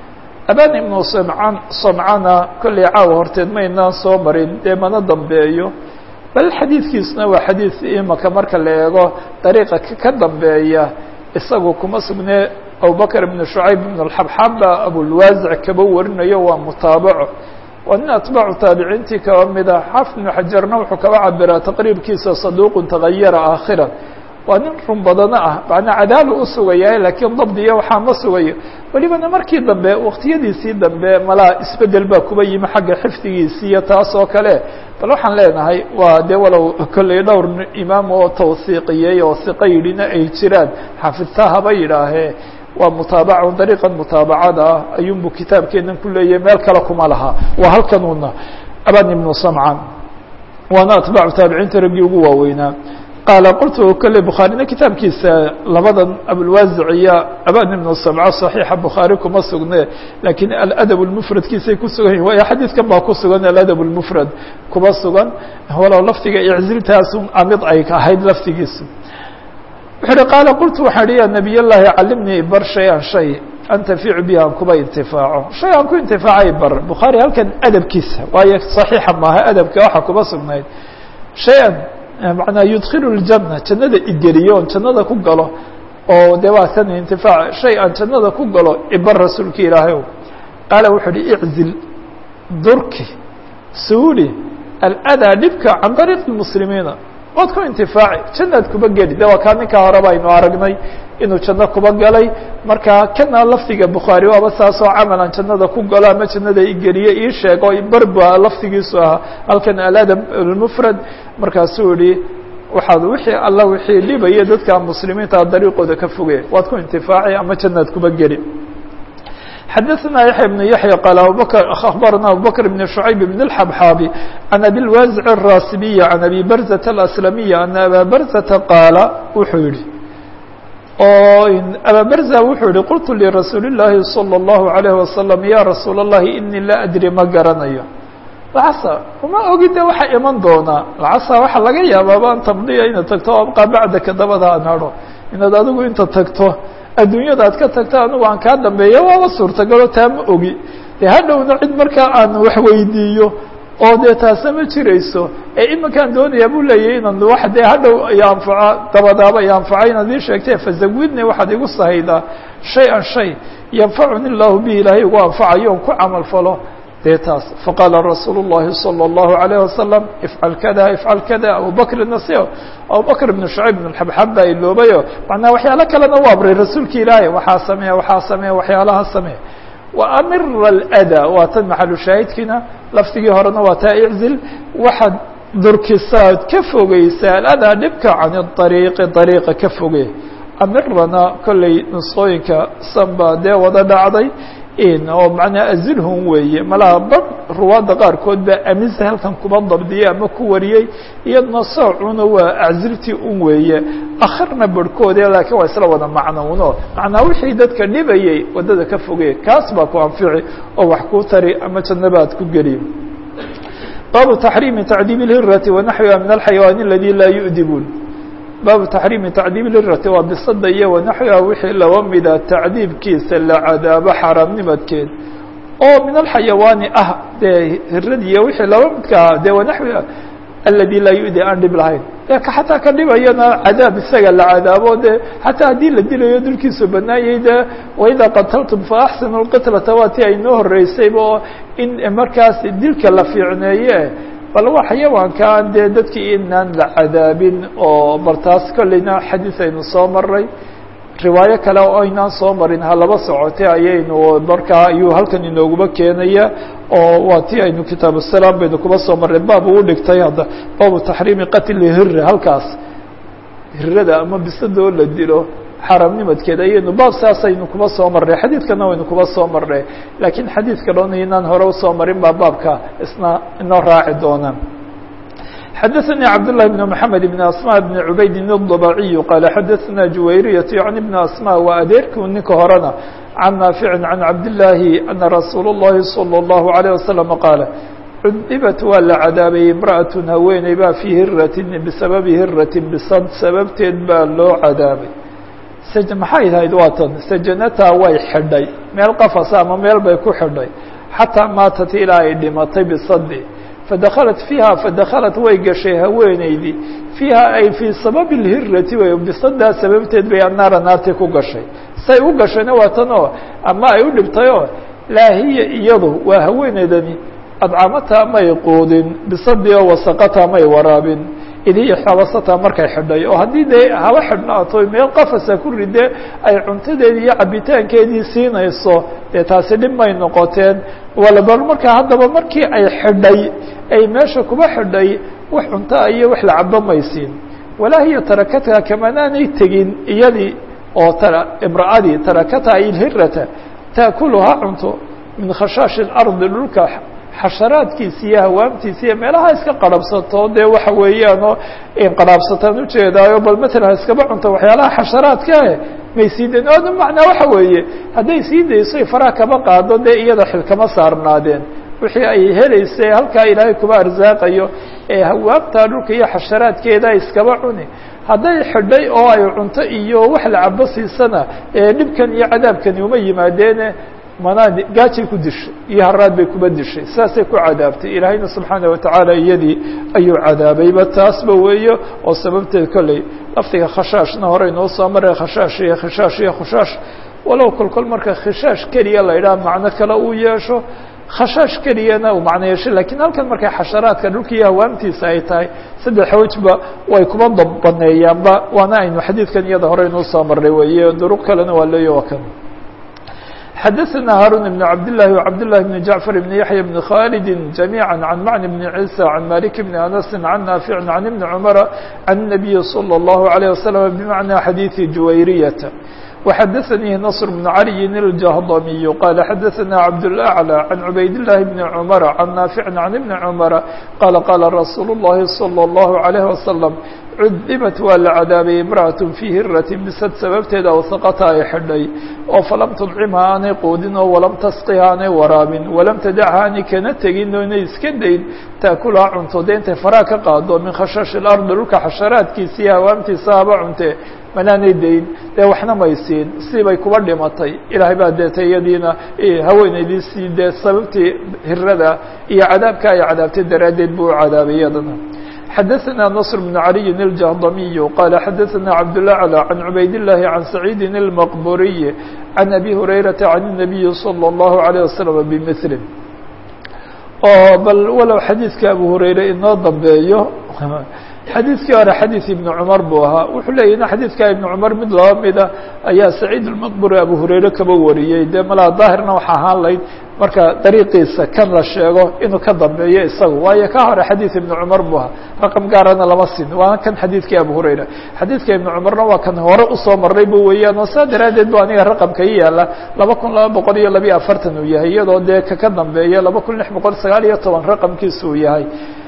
aban ibnu samcaan samcana kollay caawa horteed maynaan soo marin dee mana dambeeyo bal xadiidkiisuna waa xadiid imaka marka la eego dariiqa ka dambeeya isagu kuma sugne abubakr ibn shucayb ibn alxabxaba abulwaasic kaba warinayo waa mutaabaco waa nin atbaacu taabiciintii kaba mida xaafid ibnu xajarna wuxuu kaba cabiraa taqriibkiisa saduuqun tagayara aakhira waa nin run badano ah macnaa cadaalu u sugayahay laakiin dabdiya waxaa ma sugayo welibana markii dambe waqtiyadiisii dambe malaa isbedel baa kuba yimi xagga xifdigiisii iyo taas oo kale bal waxaan leenahay waa dee walow kolley dhowr imaam oo tawsiiqiyey oo siqa yidhina ay jiraan xaafidtaa haba yidhaahee waa mutaabacun dariiqan mutaabacada ah ayuunbu kitaabkeenan ku leeyahay meel kale kuma laha waa halkanuuna aban ibnu samcan waana atbaacu taabiciinta raggii ugu waaweynaa qaala qultu kole bukhaarina kitaabkiisa labadan abulwaasic iyo aban ibnu samca صaxiixa bukhaari kuma sugne lakiin aladab lmufradkiisay ku sugan yihin waayo xadiidkan baa ku sugan aladab lmufrad kuma sugan walow lafdiga icziltaasu amid ay ahayd laftigiisu wuxu uhi qaala qultu waxaan ihi ya nabiy llahi calimnii bar shay-an shay antaficu bihi aan kuba intifaaco shay aan ku intifaacay bar bukhaari halkan adabkiisa waayo صaxiixa maaha adabka waxa kuba sugnayd shay-an manaa yudkilu ljana jannada igeliyo on jannada ku galo oo de waa tan intifaac shay aan jannada ku galo ibar rasuulka ilaahay o qaala wuxuu uhi iczil durki suuli aladaa dhibka can dariiqi muslimiina waad ku intifaaci jannaad kuba geli de waa kaa ninkaa horeba aynu aragnay inuu janno kuba galay marka kana lafdiga bukhaari waaba saasoo camalan jannada ku galo ama jannada igeliye ii sheego barba lafdigiisu ahaa halkan aladab lmufrad markaasuu yihi waxaad wixii alla wixii dhibaya dadka muslimiinta dariiqooda ka foge waad ku intifaaci ama jannaad kuba geli xadaثna yaحya بن yaحyى qال abubakr aخbarna abubakr بن شhucayb بن الxabxaabi عan abi اlwaزع الrasibiyi عan abi barzة الأslamiyi ana aba barzةa qaala wuxuu yihi oo aba barza wuxuu yihi qultu lirasuuli الlahi salى الlahu عalيه wasalam ya rasuul الlahi inii laa adri ma garanayo lacasa uma ogi de waxa iman doonaa lacasa waxa laga yaabaaba an tamdiya inaad tagto abqaa bacdaka dabada an hado inaad adigu inta tagto adduunyada ad ka tagto anigu aan kaa dambeeya waaba suurtagalo taa ma ogi dee hadhowna cid markaa aan wax weydiiyo oo dee taasna ma jirayso ee iminkaan doonayaa buu leeyahy inaan wax dee hadhow iyo anfaco dabadaaba iyo anfaco inaad ii sheegtee fazawidni waxaad igu sahaydaa shay-an shay yanfacuni llahu bihi ilaahay igu anfacayo on ku camal falo dee taas faqaala rasuulu الlahi salى الlahu عalيه wasalam ifcal kada ifcal kada abubakr nasiyo abubakr ibn shucayb ibn xabxab baa iloobayo macnaa waxyaalo kalena u abray rasuulki ilaahay waxaa sameeya waxaa sameeya waxyaalaha sameeya waamira اlأda waa tan maxalu shaahidkiina laftigii horena waa taa iczil waxaad durkisaad ka fogeysaa aladaa dhibka can الطariiqi طariiqa ka foge amirana kolley nusqooyinka sanba dee wada dhacday oo macnaa azilhum weeye malaha bar ruwaadda qaarkood baa amisa halkan kuma dabdiyey ama ku wariyey iyadna soocuna waa acziltii un weeye akharna barhkoode laakiin waa isla wada macnowno macnaa wixii dadka dhibayey waddada ka fogey kaas baa ku anfici oo wax kuu tari ama jannabaad ku geliyo baabu taxriimi tacdiib اlhirati wanaxwiha min alxayawaan aladi laa yu'dibuun baabu taxriimi tacdiib lirati waa bisada iyo wanaxwiha wixii laba mida tacdiibkiisa la cadaabo xaaraamnimadkeed oo min alxayawaani ah dee hiradiiyo wixii laba midkaa dee wanaxwiha aladi laa yu'di aan dhib lahayn dee ka xataa ka dhibayana cadaab isaga la cadaabo dee xataa haddii la dilayo dulkiisu banaayay dee waidaa qataltum faaxsinu lqitlata waa tii aynoo horeysayba oo in markaas dilka la fiicneeye bal waa xayawaankaan dee dadkii inaan la cadaabin oo bartaas kolleyna xadiis aynu soo maray riwaayo kale oo aynaan soo marin ha laba socotay ayaynu markaa ayuu halkan inooguba keenaya oo waa ti aynu kitaabu salaam baynu kuba soo marray baab uu dhigtay hadda baabu taxriimi qatli hira halkaas hirada ama bisadoo la dilo xaaraamnimadkeed ayaynu baab saasaynu kuba soo marnay xadiidkana waynu kuba soo marnay laakiin xadiidka dhoon inaan hore usoo marin baa baabka isna inoo raaci doona xadaثnي cabd للhi بن محamed بن asmاء بن cubaydin الضبaciي qaal xadaثna juwayriyaة yعni بن asmاء waa adeerkii ninka horena can naafici can cabdالlaahi ana rasuul الlahi salى الlahu عalيه wasaلم qaala cudibat waa la cadaabayey imrأaة haweeney baa fii hiratin bisababi hiratin bisad sababteed baa loo cadaabay maxay tahayd waa tan sajanata way xidhay meel qafasa ama meel bay ku xidhay xataa maatat ilaa ay dhimatay bisadi fadakhalat fiiha fadakhalat way gashay haweeneydii fiiha ay fii sababi lhirati wey bisadaa sababteed bay annaara naartii ku gashay say u gashayna waa tan oo ama ay u dhibtay oo laa hiya iyadu waa haweeneydani adcamata may quudin bisadii oo wasaqata may waraabin id hiya xabasata markay xidhay oo haddii dee haba xidhnaato meel qafasa ku ridee ay cuntadeedii iyo cabitaankeedii siinayso dee taasi dhib may noqoteen walbal markaa haddaba markii ay xidhay ay meesha kuba xidhay wax cuntaa iyo wax la cabo may siin walaa hiya tarakatha kamanaanay tegin iyadii oo imra'adii tarakatha ay lhirata taakuluhaa cunto min khashaashi اlardi dhulka xasharaadkiisa iyo hawaamtiisa iyo meelaha iska qarhabsato dee waxa weeyaanoo qarhaabsataan ujeedaayo bal matalan iskaba cunto waxyaalaha xasharaadkae may sii dayn o macnaa waxa weeye hadday sii dayso faraha kaba qaado dee iyada xil kama saarnaadeen wixii ay helaysay halkaa ilaahay kuba arsaaqayo ee hawaamtaa dhulka iyo xasharaadkeeda iskaba cuni hadday xidhay oo ay cunto iyo wax la cabo siisana ee dhibkan iyo cadaabkani uma yimaadeene manaa gaajay ku dishay iyo haraad bay kuba dishay saasay ku cadaabtay ilaahayna subxaana watacaala iyadii ayuu cadaabayba taasba weeyo oo sababteed kolley lafdiga khashaashna hore inoo soo maray khashaash iyo khishaash iyo khashaash walow kol kol marka khishaash keliya la idhaha macno kale uu yeesho khashaash keliyana uu macno yeesho lakiin halkan markay xasharaadka dhulka iyo hawaamtiisa ay tahay saddex wejba way kuba baneeyaanba waana aynu xadiidkan iyada hore inuu soo maray weeye duruq kalena waa leeya waa kan xdثna hاrون بن عبد الله وعبد الله بن جعفر بن يحيى بن خالد جميعا عن معن بن عيسى عن مالك بن أنس عن نافع عن ابن عمر عن النبي صلى الله عليه وسلم بمعنى حديث جويرية وحدثني نصر بن علي الجهضمي قال حدثنا عبد الأعلى عن عبيد الله بن عمر عن نافع عن ابن عمر قال قال رsuuل اللhi صلى الله عليه وسلم cudibat waa la cadaabay imrأaة fii hirati bisad sababteeda wasaqata ay xidhay oo falam tudcimha aanay quudin oo walam tasqiha aanay waraabin walam tadacha aanay kana tegin oo inay iska dayn taakulaha cunto dee intay faraha ka qaado min khashaashi اlardi dhulka xasharaadkiisa iyo hawaamtiisa haba cunte manaanay dayn dee waxna may siin sibay kuba dhimatay ilaahay baa deetay iyadiina haweeneydiisii dee sababtii hirada iyo cadaabka ay cadaabtay daraaddeed buu u cadaabay iyadana xdثna نصر بن علي الجهضمي قال xdثna عبدالأعلى عن عبayd اللhi عن سعيد المqبuري عن أbي هريرة عن النبي صلى الله عليه وسلم بمثل oo bal walow xadيiثka أbو هريرة inoo dambeeyo xadiidkii hore xadiid ibnu cumar buu ahaa wuxuu leeyahy xadiidka ibnu cumar mid laba mida ayaa saciid almaqburi abu hurayre kaba wariyey dee malaa daahirna waxa ahaan layd marka dariiqiisa kan la sheego inuu ka dambeeyo isagu waayo ka hore xadiid ibnu cumar buu ahaa raqam gaarana lama sin waana kan xadiidkii abu hurayra xadiidka ibnu cumarna waa kan hore usoo maray bu weeyaan oo saa daraaddeed bu aniga raqamka i yaala laba kun laba boqol iyo labiyo afartan uu yahay iyadoo dee kaka dambeeya laba kun lix boqol sagaal iyo toban raqamkiisa uu yahay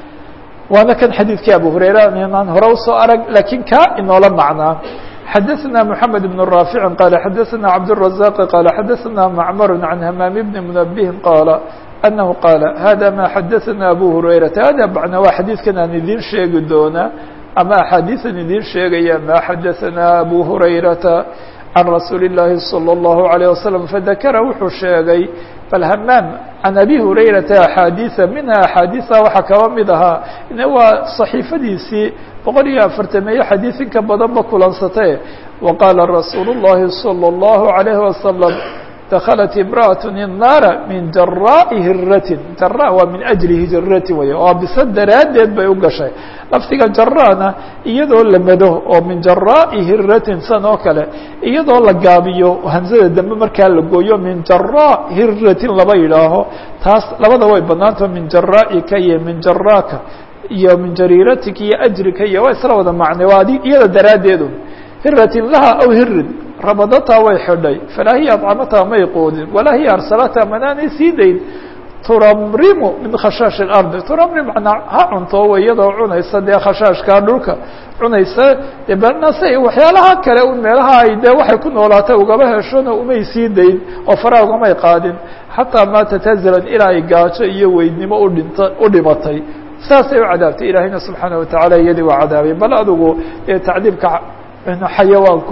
waana kan xadiidkii abu hurayra inaan hore usoo arag lakiin kaa inoola macnaa xadaثna mحamed بن رافع qال xadaثna cabdالرaزاq qال xadaثna macmr عan hmam بn mنبه qاla أنه qاaل hada ma xadaثna abu هurayرaةa hada macna waa xadiidkan aan idin sheegi doonaa ama axaadiiثan idin sheegaya ma xadaثna abu هurayرaةa عan rasuuli الlahi صلى الlaه عليه وسلم fadakra wuxuu sheegay bal hamaam can abi hurayrata axaadiiثa minha axaadiiثa waxaa kaba mid ahaa waa صaxiifadiisii boqol iyo afartameeyo xadiid inka badanba kulansatee wa qaala rasuulu الlahi salى الlahu عalayhi wasalam daklat imra'aة الnaara min jaraaءi hiratin jara waa min ajli hijratin wey oo bisa daraaddeed bay u gashay lafdiga jarana iyadoo la mado oo min jaraaءi hiratin san oo kale iyadoo la gaabiyo hamsada dambe markaa la gooyo min jaraa hiratin laba yidhaaho taas labada way banaanta min jaraaika iyo min jaraaka iyo min jariiratika iyo ajrika iyo waa isla wada macne waa adi iyada daraaddeedu hiratin laha aw hirin rabadataa way xidhay falaa hiya adcamataa may quudin walaa hiya arsalata manaanay sii dayn turamrimu min khashaashi اlardi turamrim manaa ha cunto w iyadoo cunaysa dee khashaashkaa dhulka cunaysa de banase waxyaalaha kale un meelaha ay dee waxay ku noolaatay ugaba heshona umay sii dayn oo faraha ugamay qaadin xataa maatat hazalan ilaa ay gaajo iyo weydnimo udhinta u dhimatay saasay u cadaabtay ilaahayna subxaana watacaala iyadii waa cadaabay bal adigu tacdiibka xayawaanku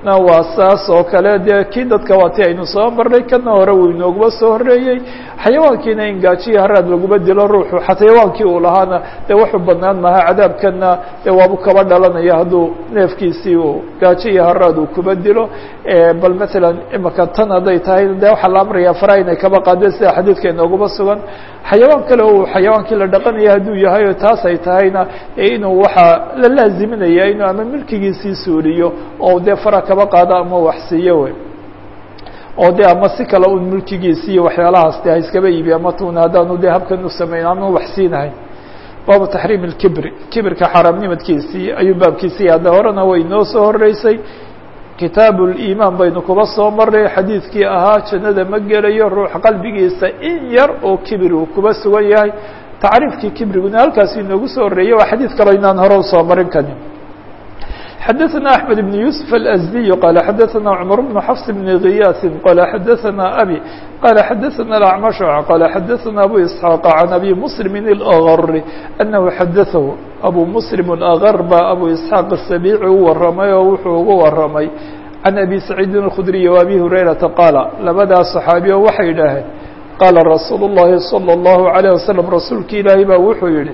na waa saas oo kale dee kii dadka waa ti aynu soo marnay kana hore wuu inooguma soo horeeyey xayawaankiina in gaajiya haraad laguma dilo ruuxu xayawaankii uu lahaana dee wuxuu badnaan maha cadaabkana dee waabu kaba dhalanaya hadduu neefkiisii uu gaajo iyo haraad uu kuba dilo bal matalan imaka tan hadday tahay dee waxaa la amraya fara inay kaba qaadeen sida xadiidka inooguma sugan xayawaan kale uu xayawaankii la dhaqanaya hadduu yahay oo taas ay tahayna inuu waxaa la laaziminaya inuu ama milkigiisii suuliyo oo dee fara kaba qaado ama waxsiiyo wey oo de ama si kale un mulkigiisi iyo waxyaalahaas de ha iskaba iibi ama tuna haddaanu de habkan u samayn ama waxsiinahayn baabu taxriim اlkibri kibirka xaaraamnimadkiisii ayuu baabkiisii hadda horena way noo soo horeysay kitaab اlimaan baynu kuba soo maray xadiidkii ahaa jannada ma gelayo ruux qalbigiisa in yar oo kibir uu kuba sugan yahay tacriifkii kibriguna halkaas inoogu soo horeeyey waa xadiid kaloo inaan hore usoo marin karin xdثna أحمد بن يوسف الأزدي قال xdثna عمر بن حفص بن غyاث قال xdثna أbي قال xdثna الأعمش قال xdثna أbو إسحاq عن أbي مسلم الأغر أنه xdثه أbو مسلم الأغر ba أbو إسحاq السبيعي u waramay oo wuxuu ugu waramay عن أbي سعيد الخdري وأbي هريرةa qاaل labadaa صحaaبي o waxay idhaaheen qاala رasuuل اللhi صلى الله عليه وسلم rasuulki ilaahi ba wuxuu yihi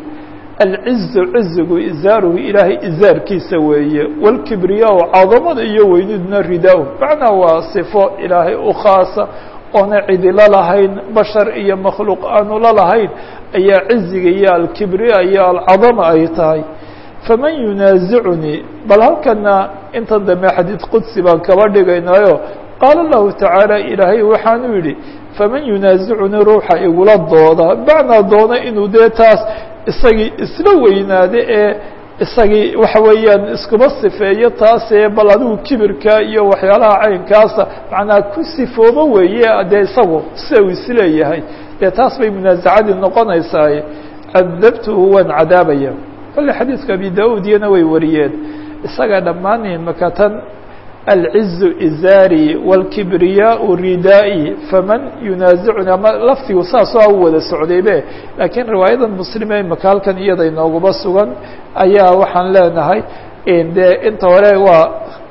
alcizu cizigu izaaruhu ilaahay izaarkiisa weeye walkibriyaa cadamada iyo weyniduna ridaa-u macnaa waa sifo ilaahay u khaasa oona cidila lahayn bashar iyo makhluuq aanu la lahayn ayaa ciziga iyo alkibriya iyo alcadama ay tahay faman yunaasicunii bal halkana intan dambe xadiid qudsi baan kaba dhigaynaayo qaala lahu tacaala ilaahay waxaanu yidhi faman yunaasicunii ruuxa igula dooda macnaa doona inuu dee taas isagii isla weynaade ee isagii waxa weeyaan iskuma sifeeyo taasee bal adigu kibirka iyo waxyaalaha caynkaasa macnaa ku sifoobo weeye dee isagu sida uu isleeyahay dee taas bay munaasacadii noqonaysaaye cadabtuhu waan cadaabaya kolle xadiidka abi da-ud iyana way wariyeen isaga dhammaaneen maka tan alcizu izaari wاlkibriyaau ridaa'i faman yunaasicuni ama laftigu saasoo u wada socdaybe laakiin riwaayadan muslime imaka halkan iyada inooguma sugan ayaa waxaan leenahay dee inta hore waa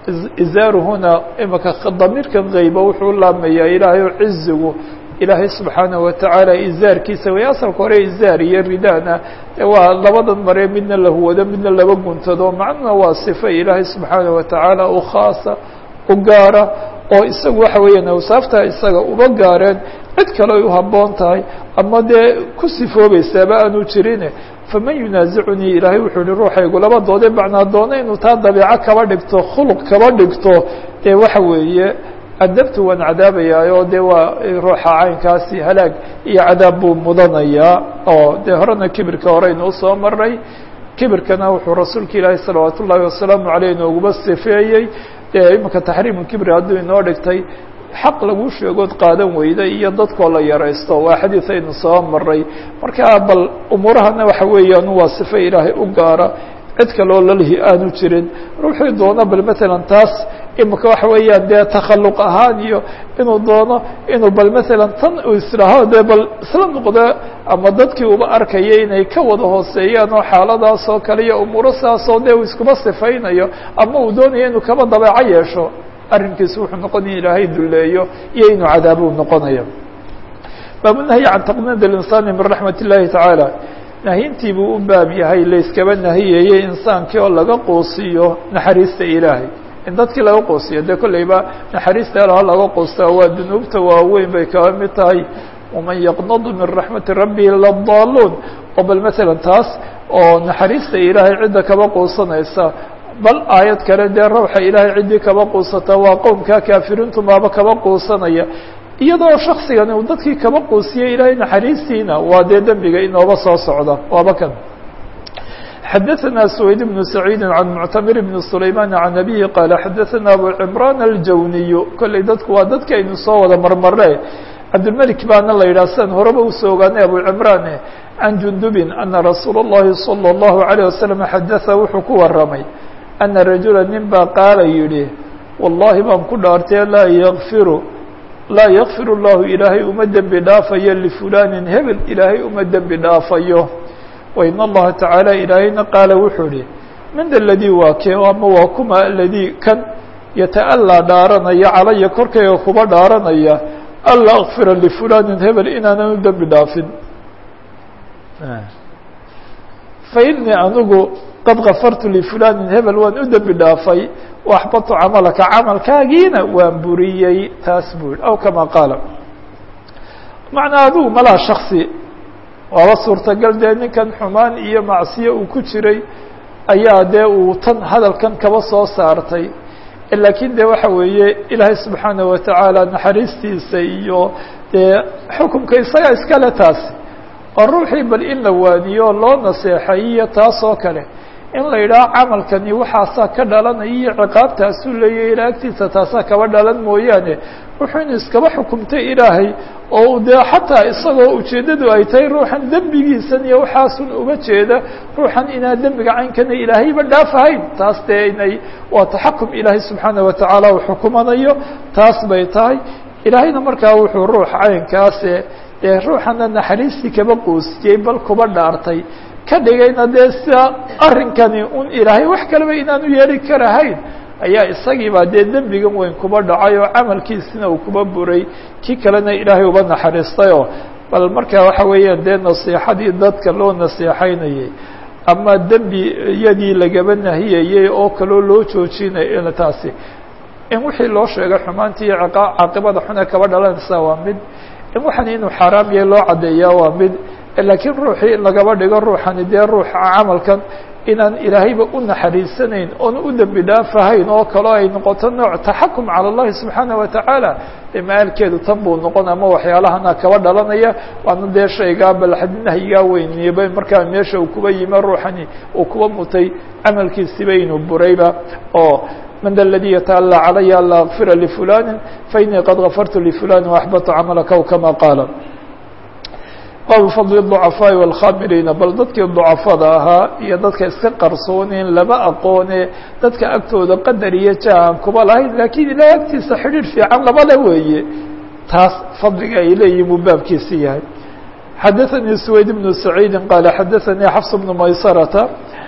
izaaruhuna imaka damiirkan keyba wuxuu laamayaa ilaahay o cizigu ilaahay subxaanaه watacaala izaarkiisa way asalka hore izaar iyo ridana waa labadan mare midna la huwado midna laba guntado macnuna waa صifo ilaahay subxaanaه watacaala u khaasa u gaara oo isagu waxa weeyaan awsaafta isaga uba gaareen cid kale ay u haboon tahay ama dee ku sifoobaysaaba aanu jirine faman yunaasicunii ilaahay wuxuu yihi ruuxaygu laba doode macnaa doona inuu taa dabeeco kaba dhigto khuluq kaba dhigto ee waxa weeye cadabtu waan cadaabayaayo dee waa ruuxa caynkaasi halaag iyo cadaab buu mudanayaa oo dee horena kibirka horeynu usoo maray kibirkana wuxuu rasuulka ilaahi salawaat ullaahi wasalaamu aleyh inooguma sifeeyey dee imika taxriimu kibri hadduu inoo dhigtay xaq lagu sheegood qaadan weyda iyo dadkoo la yaraysto waa xadiid aynu soo maray marka bal umuurahana waxa weeyaan waa sifo ilaahay u gaara cid kaloo lalihi aanu jirin ruuxii doono bal matalan taas imika waxa weeyaan dee takhaluq ahaan iyo inuu doono inuu bal matalan tan uu islaaho dee bal isla noqdo ama dadkii uba arkaya inay ka wada hooseeyaan oo xaaladaas oo kale iyo umuuro saasoo dee uu iskuma sifaynayo ama uu doonayo inuu kaba dabeeco yeesho arrinkiisu wuxuu noqonaya ilaahay duleeyo iyo inuu cadaabuu noqonayo baabunahyi can taqnid اlinsaani min raxmat اllahi tacaala nahyintii buu u baab yahay layskaba nahiyayey insaankii oo laga quusiyo naxariista ilaahay in dadkii laga quusiyo dee kolleyba naxariista alaha laga quusta waa dunuubta waaweyn bay kaba mid tahay waman yaqnadu min raxmati rabbihi ladaaluun oo bal matalan taas oo naxariista ilaahay cidda kaba quusanaysa bal aayad kale dee rawxa ilaahay ciddii kaba quusata waa qowmka kaafiriintu maaba kaba quusanaya iyadoo shaksigani uu dadkii kaba quusiyey ilaahay naxariistiina waa dee dembiga inooba soo socda waaba kan xadaثna سويد بن سعيid عن معتمر بن سليمان عن أبيه qال xadaثna أبو عمران الjawniy kolley dadku waa dadka aynu soo wada marmare cabdالملك baana la yidhah sidan horeba usoo ogaanay أبو عمrان عن جندب أنa رasuul الlahi صلى الله عليه وسلم xadaثa wuxuu ku waramay أنa رaجuلا nin baa qaala yihi والlahi baan ku dhaartee laa ykfiru laa ykfir الlahu ilaahay uma dembi dhaafayo لفulanin hebel ilaahay uma dembi dhaafayo wain allaha tacaala ilaahayna qaala wuxuu ihi min da ladii waa kee ama waa kuma aladii kan yata'allaa dhaaranaya calaya korkayga kuba dhaaranaya anlaa akfira lifulanin hebel inaanan u dembi dhaafin fa inii anigu qad kafartu lifulanin hebel waan u dembi dhaafay waxbatu camalaka camalkaagiina waan buriyey taas buu yihi aw kama qaala macnaa adigu malaa shaksi waaba suurtagal dee ninkan xumaan iyo macsiyo uu ku jiray ayaa dee uu tan hadalkan kaba soo saartay laakiin de waxa weeye ilaahay subxaanaه watacaala naxariistiisa iyo dee xukumka isaga iskale taasi oo ruuxii bal in la waaniyo loo naseexayiyo taas oo kale in la yidhaaho camalkani waxaasaa ka dhalanaya iyo ciqaabtaasuu leeyahy ilaa agtiisa taasaa kaba dhalan mooyaane wuxuu inu iskaba xukumtay ilaahay oo dee xataa isagoo ujeeddadu ay tahay ruuxan dembigiisan iyo waxaasun uga jeeda ruuxan inaa dembiga caynkana ilaahayba dhaafahayn taas dee inay waa taxakum ilaahay subxaana watacaala uu xukumanayo taas bay tahay ilaahayna markaa wuxuu ruux caynkaase dee ruuxana naxariistii kaba qoosiyey bal kuba dhaartay ka dhigayna dee sida arrinkani un ilaahay wax kaleba inaanu yeeli karahayn ayaa isagiibaa dee dembigan weyn kuba dhacay oo camalkiisina uu kuba buray kii kalena ilaahay uba naxariistayoo bal marka waxa weeyaan dee nasiixadii dadka loo nasiixaynayay ama dembi iyadii lagaba nahiyayey oo kaloo loo joojinay taasi in wixii loo sheegay xumaantii iyo caaqibada xune kaba dhalanaysa waa mid in waxan inuu xaaraam yahay loo caddeeyaa waa mid laakiin ruuxii in lagaba dhigo ruuxani dee ruuxa camalkan inaan ilaahayba u naxariisanayn oon u dembi dhaafahayn oo kaloo ay noqoto nooc taxakum cala اllahi subxaana watacaala dee maalkeedu tan buu noqon ama waxyaalahana kaba dhalanaya waana dee shaygaa balxad nahyigaa weyniiba markaa meesha uu kuba yimi ruuxani uu kuba mutay camalkiisiba inuu burayba oo man da ladii yataأlى calaya anla akfira lifulani fainii qad gafartu lifulani وaxbatu camalaka w kama qaala baabu fadli الضucafaaءi wاlkhamiriina bal dadkii ضucafada ahaa iyo dadka iska qarsoonin laba aqoone dadka agtooda qadar iyo jaan kuba lahayn lakiin ilahay agtiisa xidhiir fiican laba le weeye taas fadliga ay leeyihin buu baabkiisi yahay xadaثanii سwayd بن سacيidi qaala xadaثanii xfs بن maysarata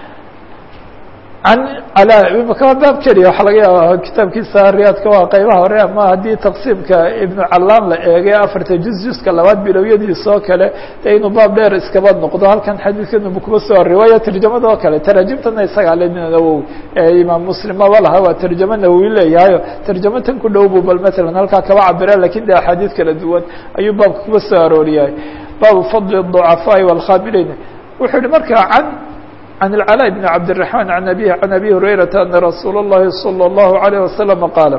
an imaka waa baab keliya waxa laga yaaba kitaabkiisa riyaadka waa qeybaha hore ama haddii taqsiimka ibnu callaan la eegay afarta juz juska labaad bilowyadiisa oo kale dee inuu baab dheer iskaba noqdo halkan xadiidkan kuba soo riwaaya tarjamada oo kale taraajimtana isagaa le nawowi imaam muslim maba laha waa tarjamo nawowi leeyahayo tarjamo tan ku dhow bu bal matalan halkaa kaba cabira lakin de axaadiid kala duwan ayuu baabka kuba soo arooriyahay baabu fadli الضucafaaءi wاlkhaamiriin wuxuu yihi markaa can عن العلاء بن عبد الرحمن عن أبيه عن أبي هريرة أن رsuuل اللhi صلى الله عليه وسلم قاaل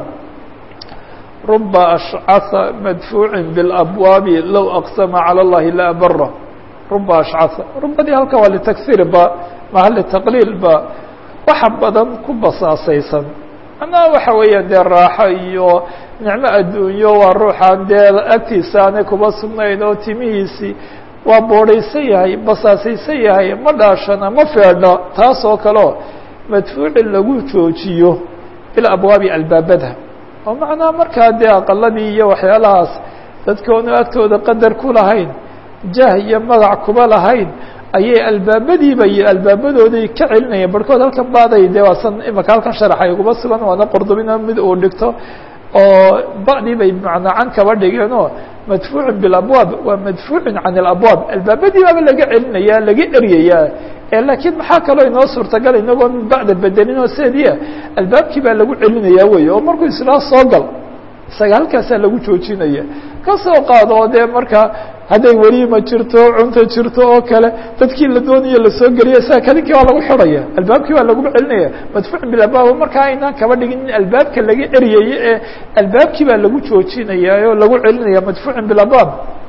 رب أشعث مدفوع بالأبواب لو أقسم على اللhi لأبره رب أشعث رubadii halka waa لتكثير ba maha لتقليل ba waxa badan ku basaasaysan manaa waxa weeyaan dee raaxo iyo nicmo adduunyo waa ruuxaan dee agtiisa aanay kuba sugnayn oo timihiisii waa boodhaysan yahay basaasaysan yahay ma dhaashana ma feedho taas oo kaleo madfuucin lagu joojiyo bilabwaabi albaabada oo macnaha markaa dee aqaladii iyo waxyaalahaas dadkoonu agtooda qadar ku lahayn jah iyo magac kuba lahayn ayay albaabadiiba iyo albaabadooday ka celinayeen barhkood halkan baaday dee waasan imaka halkan sharaxay kuba sugan waana qordobina mid uu dhigto oo ba'dii bay macnaa can kaba dhigeenoo madfuucin bilabwaab waa madfuucin can alabwaab albaabadii baaba laga celinaya laga eryayaa laakiin maxaa kaloo inoo suurtagal inagoo bacda bedelin oo seediya albaabkii baa lagu celinayaa wey oo markuu islaa soo gal isaga halkaasaa lagu joojinaya kasoo qaado oo dee marka hadday weliima jirto cunta jirto oo kale dadkii la doonayo lasoo geliya isaga kalinkii waa lagu xidhaya albaabkii baa laguba celinaya madfuucin bilabwaab markaa aynaan kaba dhigin in albaabka laga eryayo ee albaabkii baa lagu joojinaya oo lagu celinaya madfuucin bilabwaab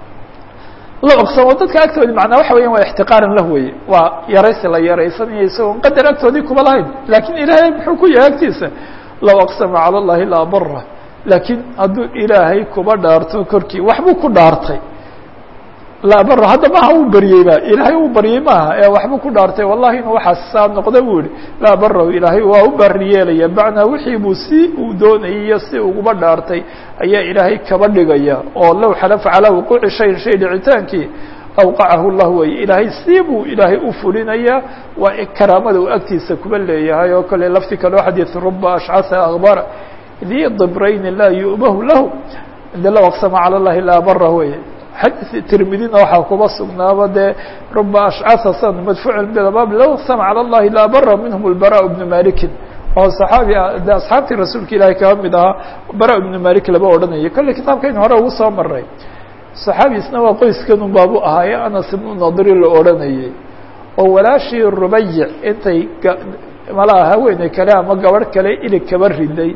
la oqsamo dadka agtoodi macnaa waxa weyan waa ixtiqaaran lah weye waa yaraysi la yaraysanayo isagoon qadar agtoodii kuba lahayn laakiin ilaahay muxuu ku yahay agtiisa low aqsama cala llahi la abara laakiin hadduu ilaahay kuba dhaarto korkii waxbuu ku dhaartay la abara hadda maaha uu baryey ba ilaahay uu baryey maaha ee waxbuu ku dhaartay wallahi inuu waxaas saa noqda buu yihi la abarahu ilaahay waa u bari yeelaya macnaa wixii buu si uu doonayay iyo si uguba dhaartay ayaa ilaahay kaba dhigaya oo low xalafa calaa wuquuci shayin shay dhicitaankii awqacahu llah wey ilaahay si buu ilaahay u fulinayaa waa karaamada uu agtiisa kuba leeyahay oo kale lafti kaleo xadiid ruba ashcasa akbara dii dibrayni laa yu'bahu lahu de low aqsama calى اllahi laa bara weye xadiث tirmidina waxaa kuba sugnaaba dee ruba ashcasa san madfuuc bbaab low aqsama calى اllahi laa bara minhm اlbara bnu malikin oo saxaabi de asxaabtii rasuulka ilaahay kaba mid ahaa bara ibnu malik laba odhanayay kolley kitaabkayn hore ugu soo maray saxaabiisna waa qoyskanun baabu ahaaye anas ibnu nadri la odhanayay oo walaashii rubayic intay malaha haweeney kale ama gabadh kale ilig kaba riday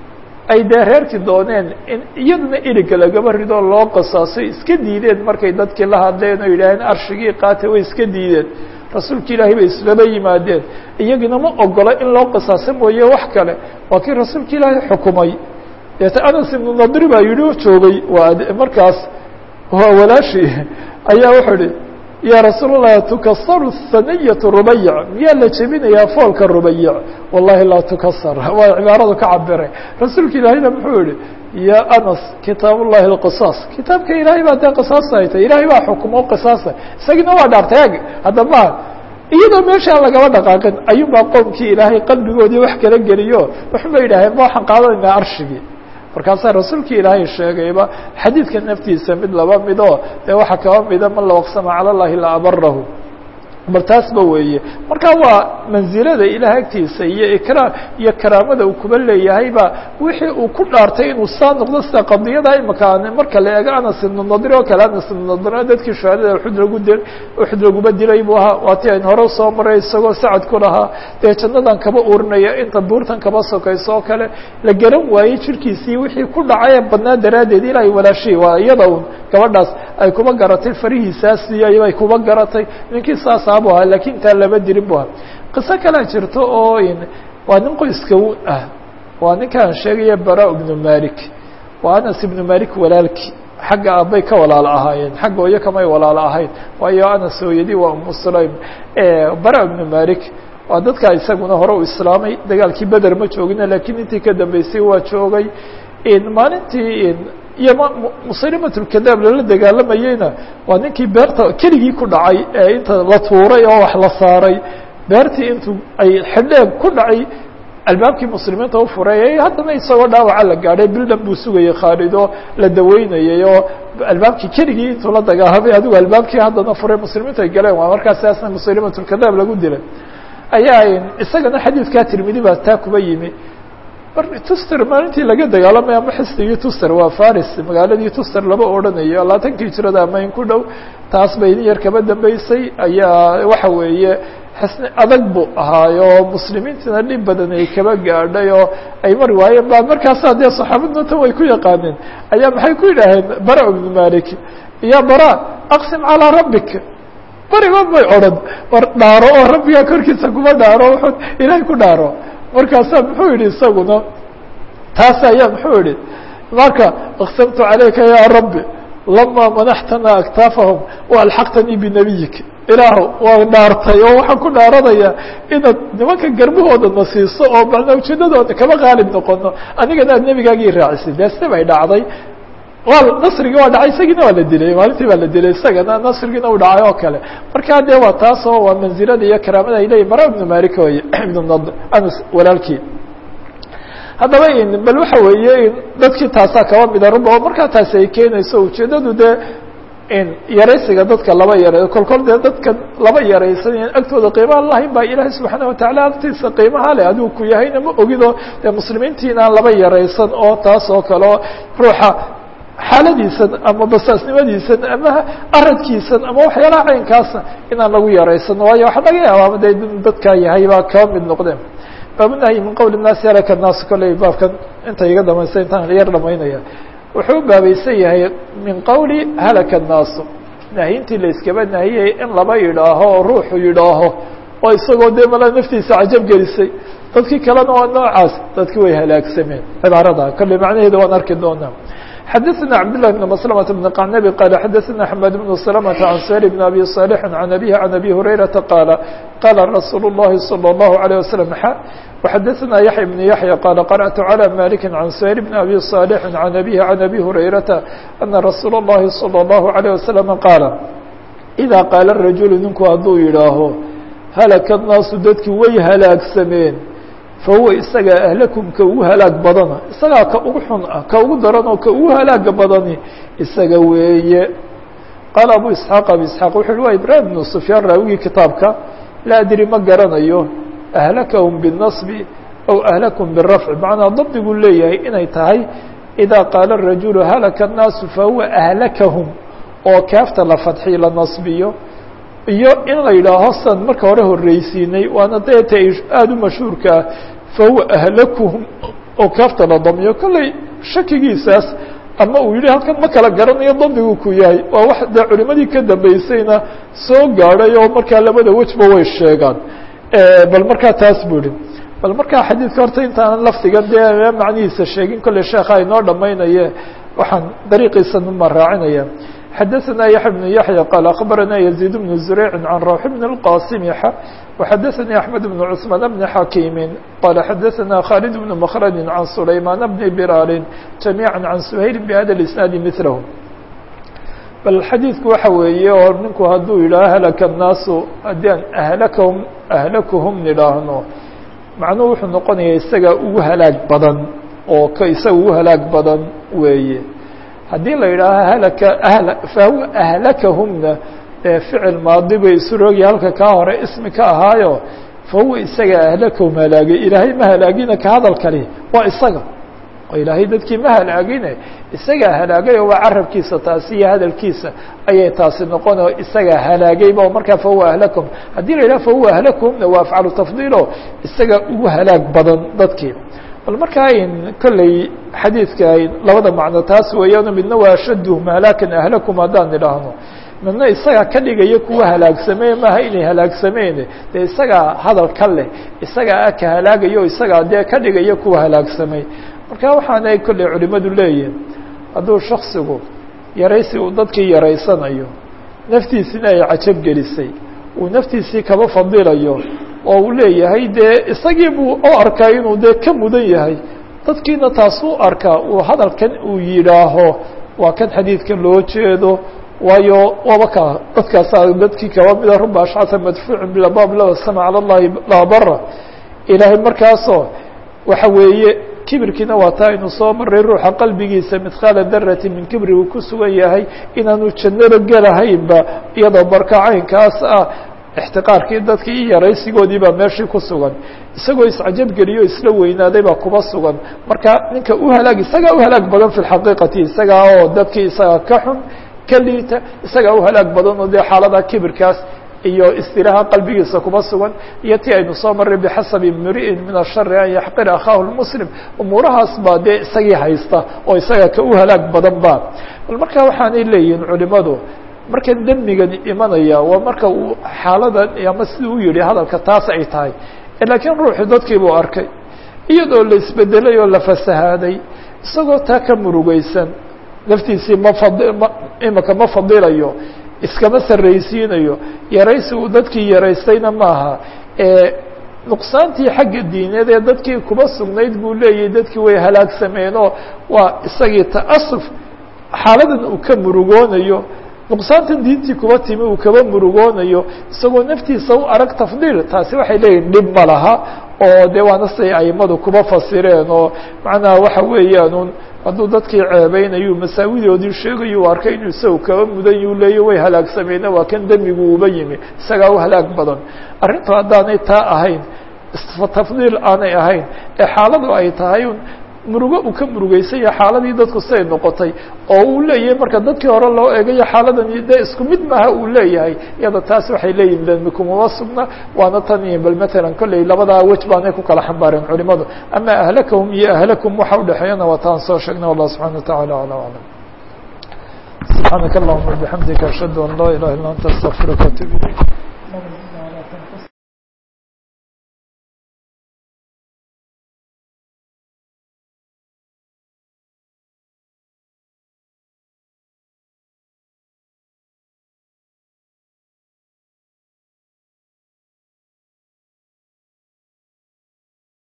ay dee reerkii dooneen in iyaduna iliga lagaba ridoo loo qasaasay iska diideen markay dadkii la hadleen oo yidhaaheen arshigii qaata way iska diideen rasuulka ilaahay bay islaba yimaadeen iyagina ma ogola in loo qisaaso mooye wax kale waa kii rasuulka ilaahay xukumay deeta anas ibnu nadri baa yidhi u joogay waa markaas waa walaashii ayaa wuxuu ihi yaa rasuul الlah tukasaru saniyatu rubayic miyaa la jebinayaa foolka rubayic wallahi laa tukasar waa cibaaradu ka cabiray rasuulka ilaahayna muxuu yihi ya anas kitaab ullahi اlqisaas kitaabka ilaahay baa dee qisaasa ay tahy ilahay baa xukumo qisaasa isagina waa dhaartay ag hadda ma iyadoo meeshaan lagaba dhaqaaqin ayuun baa qoomkii ilaahay qalbigoodii wax kala geliyo waxun ba yidhaaheen ma waxaan qaadanaynaa arshigii markaasaa rasuulka ilaahay sheegayba xadiidka naftiisa mid laba midoo dee waxaa kaba mida man low aqsama calى اllahi la abarahu bal taasba weeye marka waa manzilada ilaah agtiisa iyo ikraam iyo karaamada uu kuba leeyahayba wixii uu ku dhaartay inuu saa noqdo sida qadiyada imaka marka la eego anas ibnu nadri oo kale anas ibnu nadrina dadkii shuhadada uxud lagu di uxud laguba dilay buu ahaa waati ayn hore usoo maray isagoo sacad ku lahaa dee jannadan kaba urinaya inta buurtan kaba sokayso oo kale la garan waayey jirkiisii wixii ku dhacay badnaa daraaddeed ilaahay walaashii waa iyada un gabadhaas ay kuba garatay farihiisaasi ay kuba garatay ninkii saasa bu ahaa lakin intaa lama dirin bu ahaa qiso kalea jirto oo waa nin qoyska ah waa ninkaan sheegaya bara ibnu malik waa anas ibnu malik walaalki xagga aabbay ka walaalo ahaayeen xagga hooyo kamay walaalo ahayn waayo anas hooyadii waa umu sulaym bara ibnu malik waa dadkaa isaguna hore u islaamay dagaalkii beder ma joogina lakiin intii ka dambeysay waa joogay maalintii iyo musalimatulkadaab lala dagaalamayeyna waa ninkii beerta keligii ku dhacay ee inta la tuuray oo wax la saaray beertii intuu ay xidheeg ku dhacay albaabkii muslimiinta u furay haddana isagoo dhaawaca la gaadhay bildhan buu sugayay khaalid oo la daweynayay oo albaabkii keligii intuu la dagaalamay adigu albaabkii haddana furay muslimiintu ay galeen waa markaas siaasna musalimatulkadaab lagu dilay ayaa isagana xadiidkaa tirmidi baa taa kuba yimi tuster maalintii laga dagaalamay ama xisnigii tuster waa faris magaaladii tuster laba odhanayo labaatankii hijrada ama in ku dhow taas bay in yar kaba dambeysay ayaa waxa weeye xisni adag buu ahaayo muslimiintina dhib badan ay kaba gaadhay oo ay mari waayeen ba markaasaa dee saxaabadna tan way ku yaqaaneen ayaa maxay ku yidhaaheen bara ibnu malik ya bara aqsim calىa rabbik bariba may odhan war dhaaro oo rabbigaa korkiisa kuma dhaaro wuxuu ilaahay ku dhaaro markaasaa muxuu yihi isaguna taas ayaa muxuu yihi marka aqsamtu calayka ya rabbi lama manaxtana aktaafahum waalxaqtanii binabiyik ilaahu waa dhaartay oo waxaan ku dhaaranayaa inaad nimanka garbahooda na siiso oo macnaa ujeedadooda kama qaalib noqono anigana aad nebigaagii raacisay dee si bay dhacday waa nasrigii waa dhacay isagiina waa la dilay maalintii baa la dilay isagana nasrigiina u dhacay oo kale markaa dee waa taas oo waa manzilada iyo karaamada ay leeyihin mara ibnu malik oye ibnu nadr anas walaalkii haddaba bal waxa weeye dadkii taasaa kaba mida ruba oo markaa taasi ay keenayso ujeedadu dee yaraysiga dadka laba yaray kolkol dee dadka laba yaraysan agtooda qiimaha lahayn baa ilaahay subxaana watacaala agtiisa qiimaha leh adigu ku yahayna ma ogido dee muslimiintiina aan laba yaraysan oo taas oo kale oo ruuxa xaaladiisan ama basaasnimadiisan ama aradkiisan ama waxyaalaha caynkaasa inaan lagu yaraysan waayo waxaa laga yaabaa de dadkaa yahay baa kaba mid noqdeen baabunahyi min qowl الnaasi halaka الnaas kolley baabkan inta iga dhamaysta intaan yar dhamaynaya wuxuu u baabaysan yahay min qowli halaka الnaasu nahyintii la iskaba nahiyay in laba yidhaaho oo ruuxu yidhaaho oo isagoo dee mala naftiisa cajab gelisay dadkii kalena waa noocaas dadkii way halaagsameen cibaarada kolley macnaheeda waan arki doonaa xdثna cبd لله بن مسلمة بن قعنبي قال xdثna حماد بن سلمة عن سهل بن أبي صالح عن أبيه عن أبي هريرة قال قال رsuuل اللhi صلى الله عليه وسلم وxdثna يحيى بن يحيى قال قرأت على مالك عن سهل بن أبي صالح عن أبيه عن أبي هريرة أن رsuuل اللhi صلى الله عليه وسلم قال إذا قاaل الرaجuل ninku hadduu yidhaaho هلك الناaس dadkii way halaagsameen fahuwa isaga ahlakum ka ugu halaag badana isagaa ka ugu xun ah ka ugu daran oo ka ugu halaaga badani isaga weeye qaala abu isxaaq abu isxaaq wuxu uhi waa ibraahim bnu sufyaan raawigii kitaabka laa adri ma garanayo ahlakahum biالnasbi aw ahlakum birafci macnaa dabdiguu leeyahay inay tahay idaa qaala rajulu halaka الnaasu fahuwa ahlakahum oo kaafta la fadxi la nasbiyo iyo in la yidhaaho san marka hore horreysiinay waana deeta aada u mashhuurka ah fahuwa ahlakuhum oo kaafta la damiyo kolley shakigiisaas ama uu yihi halkan ma kala garanayo dabdigu ku yahay waa wax dee culimadii ka dambeysayna soo gaadhay oo markaa labada wejba way sheegaan bal markaa taas buu ihi bal markaa xadiidka horta intaanan lafdiga dee macnihiisa sheegin kolley sheekha inoo dhamaynaye waxaan dariiqiisa numa raacinaya xadaثna yaحya بن yaحyى qال أخbarana يزيد بن زurيع عan rawح بن الqاsim وxadaثnي أحmed بن cثمان بن xakيmi qال xadaثna khالد بن مkرd عan سulayman بن بlال جamيعا عan سhayl بhada الإسناad mثlh bal xadiidku waxa weeye oo ninku hadduu yidhaho hlka الnaasu haddii aan ahlakhm ahlakhum nidhaahno macnuhu wuxuu noqonaya isaga ugu halaag badan oo k isaga ugu halaag badan weeye haddii la yidhaaho halaka ahl fahuwa ahlakahumna ee ficil maadi bay isu roogi halka kaa hore ismi ka ahaayo fahuwa isaga ahlakahum halaagay ilaahay ma halaagina ka hadal kali waa isaga oo ilaahay dadkii ma halaagine isagaa halaagay oo waa carabkiisa taasi iyo hadalkiisa ayay taasi noqon oo isagaa halaagayba oo markaa fahuwa ahlakahum haddii la yidhaho fahuwa ahlakahumna waa afcalu tafdiilo isaga ugu halaag badan dadkii bal markaa in kolley xadiidka labada macno taas weeyaano midna waa ashaduhum halaakan ahlakum haddaan idhaahno midna isagaa ka dhigaya kuwa halaagsamee maaha inay halaagsameen dee isagaa hadal ka leh isagaa aka halaagayo isagaa dee ka dhigaya kuwa halaagsamay marka waxaanay kolley culimadu leeyihin hadduu shaksigu yaraysi uu dadkii yaraysanayo naftiisina ay cajab gelisay uu naftiisii kaba fadilayo oo uu leeyahay dee isagii buu u arkaa inuu dee ka mudan yahay dadkiina taas u arkaa uu hadalkan uu yidhaaho waa kan xadiidka loo jeedo waayo waba ka dadkaasa dadkii kaba mida ruba ashcata madfuucin bilabaab law sama cala llahi laa bara ilaahay markaasoo waxa weeye kibirkiina waa taa aynu soo maray ruuxa qalbigiisa midqaala darati min kibri uu ku sugan yahay inaanu jannada gelahaynba iyadoo barka caynkaas ah ixtiqaarkii dadkii iyo yaraysigoodii baa meeshii ku sugan isagoo iscajab geliyo isla weynaaday baa kuba sugan marka ninka u halaag isagaa u halaag badan fi lxaqiiqati isagaa oo dadkii isagaa ka xun ka liita isagaa u halaag badan oo dee xaalada kibirkaas iyo istiraha qalbigiisa kuba sugan iyo ti aynu soo maray bixasabi mri'in min ashari an yaxqira akhaahu lmuslim umuurahaas baa dee isagii haysta oo isaga ka u halaag badan ba bal marka waxaanay leeyihiin culimadu markan demigan imanaya waa marka uu xaaladan ama siduu u yihi hadalka taas ay tahay laakiin ruuxii dadkii buu arkay iyadoo la isbedelay oo la fasahaaday isagoo taa ka murugeysan naftiisii ma fad ma imika ma fadilayo iskama sarraysiinayo yaraysi uu dadkii yaraystayna maaha nuqsaantii xagga diineed ee dadkii kuba sugnayd buu leeyahay dadkii way halaagsameenoo waa isagii ta'asuf xaaladan uu ka murugoonayo nuqsaantan diintii kuba timi uu kaba murugoonayo isagoo naftiisa u arag tafdiil taasi waxay leeyihin dhib ma laha oo dee waana siday aimadu kuba fasireen oo macnaha waxa weeyaan hadduu dadkii ceebeynayu masaawidoodii sheegayo u arkay inuu isaga kaba mudan yu leeya way halaagsameena waa kan demigu uba yimi isagaa u halaag badan arrintu haddaanay taa ahayn tafdiil aanay ahayn ee xaaladu ay tahay murugo uu ka murugeysanya xaaladii dadku siday noqotay oo uu leeyahay marka dadkii hore loo eegayo xaaladan dee isku mid maaha uu leeyahay iyada taas waxay leeyihin demikumama sugna waana tan bal matalan kolley labadaa wej baanay ku kala xambaareen culimadu ama ahlakahum iyo ahlakum waxa udhexeeyana waa taan soo sheegnay wallah subxana wa tacala ala aclam subxaanaka allahuma bixamdika ashhadu an laa ilaha illa anta astaqfiruka atub ilayk